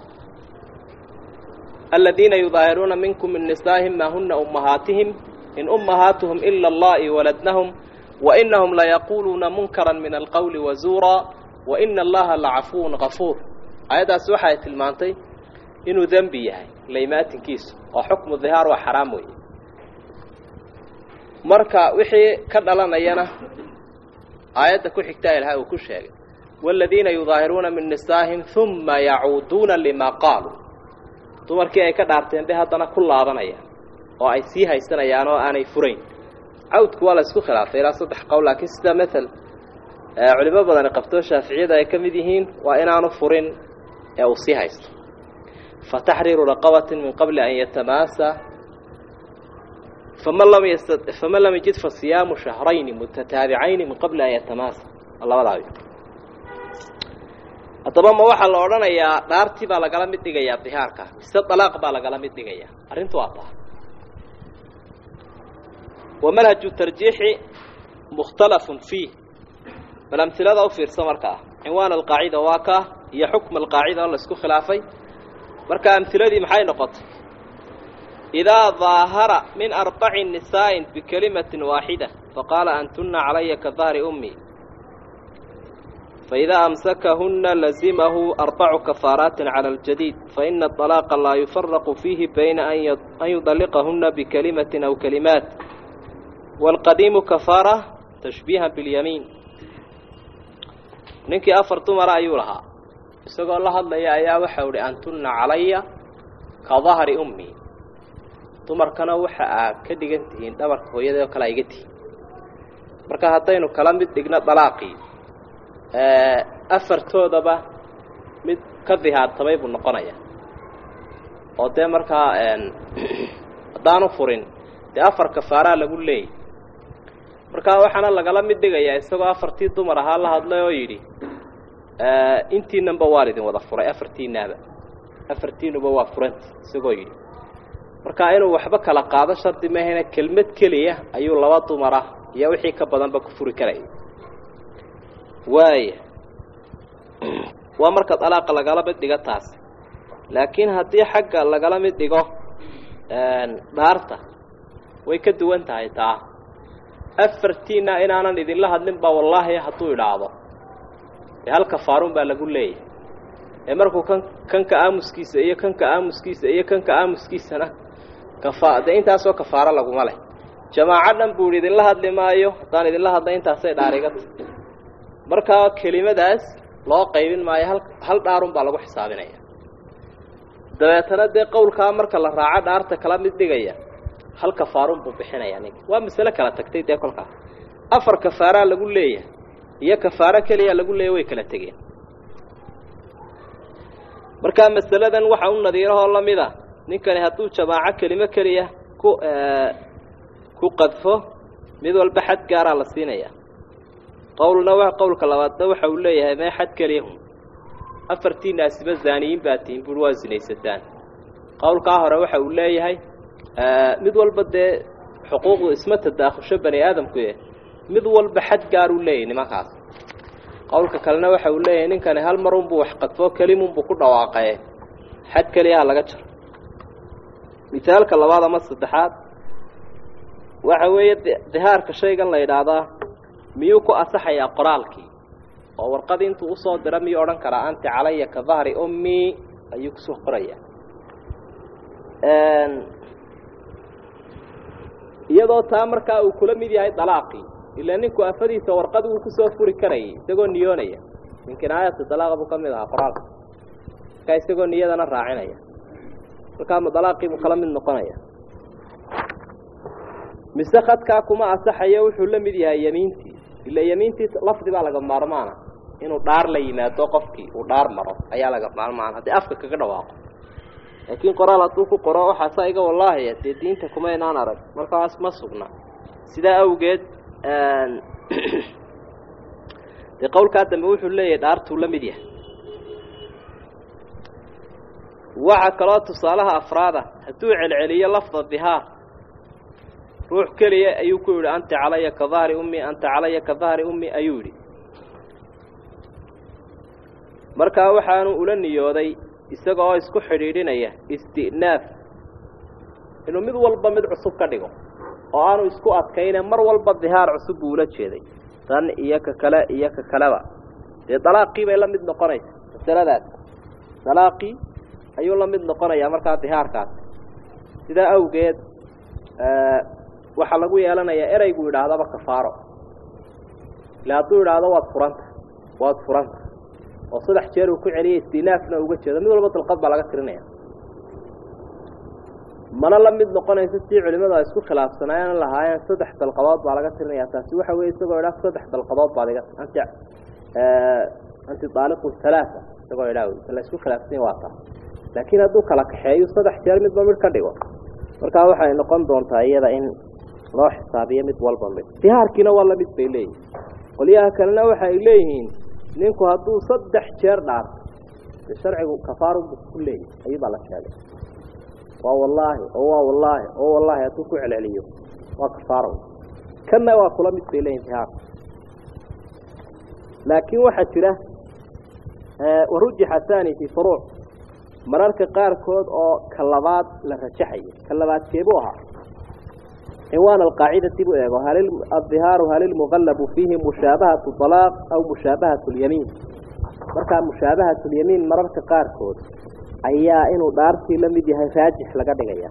aladiina yudaahiruuna minkum min nisaa'ihim maa huna ummahaatihim in ummahaatuhum ila allahi waladnahum wainahum layaquuluuna munkara min alqowli wazuuraa waina allaha lacafuwun gafuur aayaddaasi waxay tilmaantay inuu dembi yahay laymaatinkiisu oo xukmu dihaar waa xaraam weeye marka wixii ka dhalanayana aayadda ku xigtaa ilahay uu ku sheegay waaladiina yudaahiruuna min nisaa'ihim uma yacuuduuna limaa qaaluu dumarkii ay ka dhaarteen bay haddana ku laabanayaan oo ay sii haysanayaan oo aanay furayn cawdku waa la isku khilaafay ilaa saddex qowl laakiin sida mael culimo badani qabtoo shaaficiyada ay ka mid yihiin waa inaanu furin ee uu sii haysto fa taxriiru raqabatin min qabli an yatamaasa faman lam yast faman lam yajid fa siyaamu shahrayni mutataabicayni min qabli an yatamaasa labadaadi haddaba ma waxaa la odhanayaa dhaartii baa lagala mid dhigayaa dihaarka mise dalaaq baa lagala mid dhigayaa arrintu waa taa wa manhaju tarjiixi mukhtalafun fiih bal amhilada u fiirsa markaa cinwaan alqaacida waa kaa iyo xukm alqaacida oo la isku khilaafay marka amhiladii maxay noqotay idaa daahara min arbaci nisaa'in bikelimatin waaxida faqaala antuna calaya ka dahri ummi فإذا أمسكهن لزمه أربع كفارات على الجديد فإن الطلاق لا يفرق فيه بين أن يطلقهن بكلمة أو كلمات والقديم كفارة تشبيها باليمين ninkii afar dumara ayuu lahaa isagoo la hadlaya ayaa waxa uhi antuna calaya ka dahri ummi dumarkana waxa aa ka dhigan tihiin dhabarka hooyadao kale iga tihiin marka haddaynu kala mid dhigno dalaaqii afartoodaba mid ka dihaartamay buu noqonaya oo dee markaa haddaanu furin dee afar kafaaraa lagu leeyay markaa waxaana lagala mid dhigayaa isagoo afartii dumar ahaa la hadlay oo yidhi intiinanba waan idin wada furay afartiinaaba afartiinuba waa furanti isagoo yidhi markaa inuu waxba kala qaado shardi mahayna kelmad keliya ayuu laba dumar ah iyo wixii ka badanba ku furi karaya waaya waa marka dalaaqa lagala mid dhigo taas laakiin haddii xagga lagala mid dhigo dhaarta way ka duwan tahay taa afartiina inaanan idinla hadlin baa wallaahi hadduu idhaahdo dee hal kafaarun baa lagu leeyahay ee markuu kan kanka aamuskiisa iyo kanka aamuskiisa iyo kanka aamuskiisana kafa dee intaasoo kafaaro laguma leh jamaaco dhan buu idhi idinla hadli maayo haddaan idinla hadla intaasay dhaarigata markaa kelimadaas loo qaybin maayo hal hal dhaarun baa lagu xisaabinaya dabeetana dee qowlkaa marka la raaco dhaarta kala mid dhigaya hal kafaarun buu bixinaya ninka waa masale kala tagtay dee kolkaa afar kafaaraa lagu leeyahay iyo kafaaro keliya lagu leeyahy way kala tegeen markaa masaladan waxa u nadiirahoo lamid a ninkani hadduu jamaaco kelimo keliya ku ku qadfo mid walba xad gaaraa la siinaya qowlna w qowlka labaadna waxa uu leeyahay mee xad keliyahun afartiinaasiba zaaniyiin baa tihin bui waa sinaysataan qowlkaa hore waxa uu leeyahay mid walba dee xuquuqdu isma tadaakhusho bani aadamkuye mid walba xad gaaruu leeyahy nimankaas qowlka kalena waxa uu leeyahay ninkani hal marunbuu wax qadfo kelimunbuu ku dhawaaqaye xad keliyaha laga jaro misaalka labaad ama saddexaad waxa weeye dihaarka shaygan la yidhaahdaa miyuu ku asaxayaa qoraalkii oo warqadii intuu usoo dira miyuu odhan karaa anti calaya ka dahri ummi ayuu kusoo qorayaa iyadoo taa markaa uu kula mid yahay dalaaqii ilaa ninku afadiisa warqad wuu kusoo furi karayay isagoo niyoonaya min kinaayati dalaaqa buu ka mid ahaa qoraalka markaa isagoo niyadana raacinaya markaa ma dalaaqii buu kala mid noqonaya mise khadkaa kuma asaxayo wuxuu la mid yahay yemiintii ila yemiintii lafdi baa laga maarmaana inuu dhaar la yimaado qofkii uu dhaar maro ayaa laga maarmaana haddii afka kaga dhawaaqo laakiin qoraal hadduu ku qoro waxaasaa iga wallaahi dee diinta kuma inaan arag markaas ma sugna sidaa awgeed dee qowlkaa dambe wuxuu leeyahay dhaartuu la mid yahay waxaa kaloo tusaalaha afraada hadduu celceliyo lafda dihaar ruux keliya ayuu ku yidhi anta calaya ka dahri ummi anta calaya ka dahri ummi ayuu yidhi markaa waxaanu ula niyooday isaga oo isku xidhiidhinaya isti'naaf inuu mid walba mid cusub ka dhigo oo aanu isku adkayne mar walba dihaar cusub buu ula jeeday tan iyo ka kale iyo ka kaleba dee dalaaqii bay la mid noqonaysa masaladaas dalaaqii ayuu la mid noqonayaa markaa dihaarkaas sidaa awgeed waxaa lagu yeelanayaa ereygu yidhaahdaba kafaaro ila hadduu yidhaahdo waad furanta waad furanta oo saddex jeer uu ku celiyay istinaafna uga jeedo mid walba dalqad baa laga tirinaya mana la mid noqonayso sii culimadu ay isku khilaafsanaayeen lahaayeen saddex dalqadood baa laga tirinaya taasi waxa weye isagoo idhaa saddex dalqadood baad iga anti anti daaliqu halaaa isagoo idhaa la isku khilaafsan waa taa laakiin hadduu kala kaxeeyo saddex jeer midba mid ka dhigo markaa waxay noqon doontaa iyada in loo xisaabiyo mid walba mid dihaarkiina waa la mid bay leeyihin qolyaha kalena waxa ay leeyihiin ninku hadduu saddex jeer dhaarto de sharcigu kafaaru ku leeyahy ayuu baa la sheegay waa wallaahi oo waa wallaahi oo wallaahi hadduu ku celceliyo waa kafaaro kanna waa kula mid bay leeyihin dihaarka laakiin waxaa jira warujixa thani fi furuuc mararka qaarkood oo ka labaad la rajaxayo ka labaad keebuu ahaa cinwaan alqaacidati buu eego hal adihaaru hal ilmuqallabu fiihi mushaabahatu alaaq aw mushaabahatu lyamiin markaa mushaabahatu lyamiin mararka qaarkood ayaa inuu dhaartii la mid yahay raajix laga dhigaya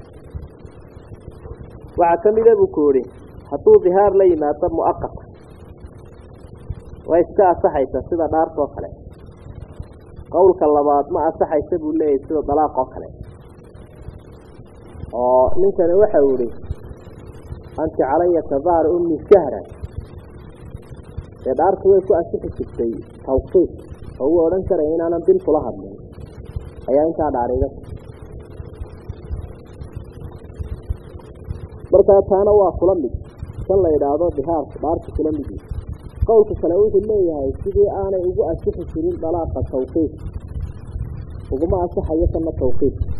waxaa ka mida buu ku yihi hadduu dihaar la yimaado muaqata way iska asaxaysa sida dhaartoo kale qowlka labaad ma asaxaysa buu leeyahay sida dalaaq oo kale oo ninkani waxau yihi anti calaya kadahar ummi shahran dee dhaartu way ku asixi jirtay tawqiif oo uu odhan karaya inaanan bil kula hadlin ayaa intaa dhaariga markaa taana waa kula mid kan la yidhaahdo dihaarku dhaartu kula mid yihi qowlka kale wuxuu leeyahay sidii aanay ugu asixi jirin dalaaqa tawqiif uguma asaxayo kana tawqiif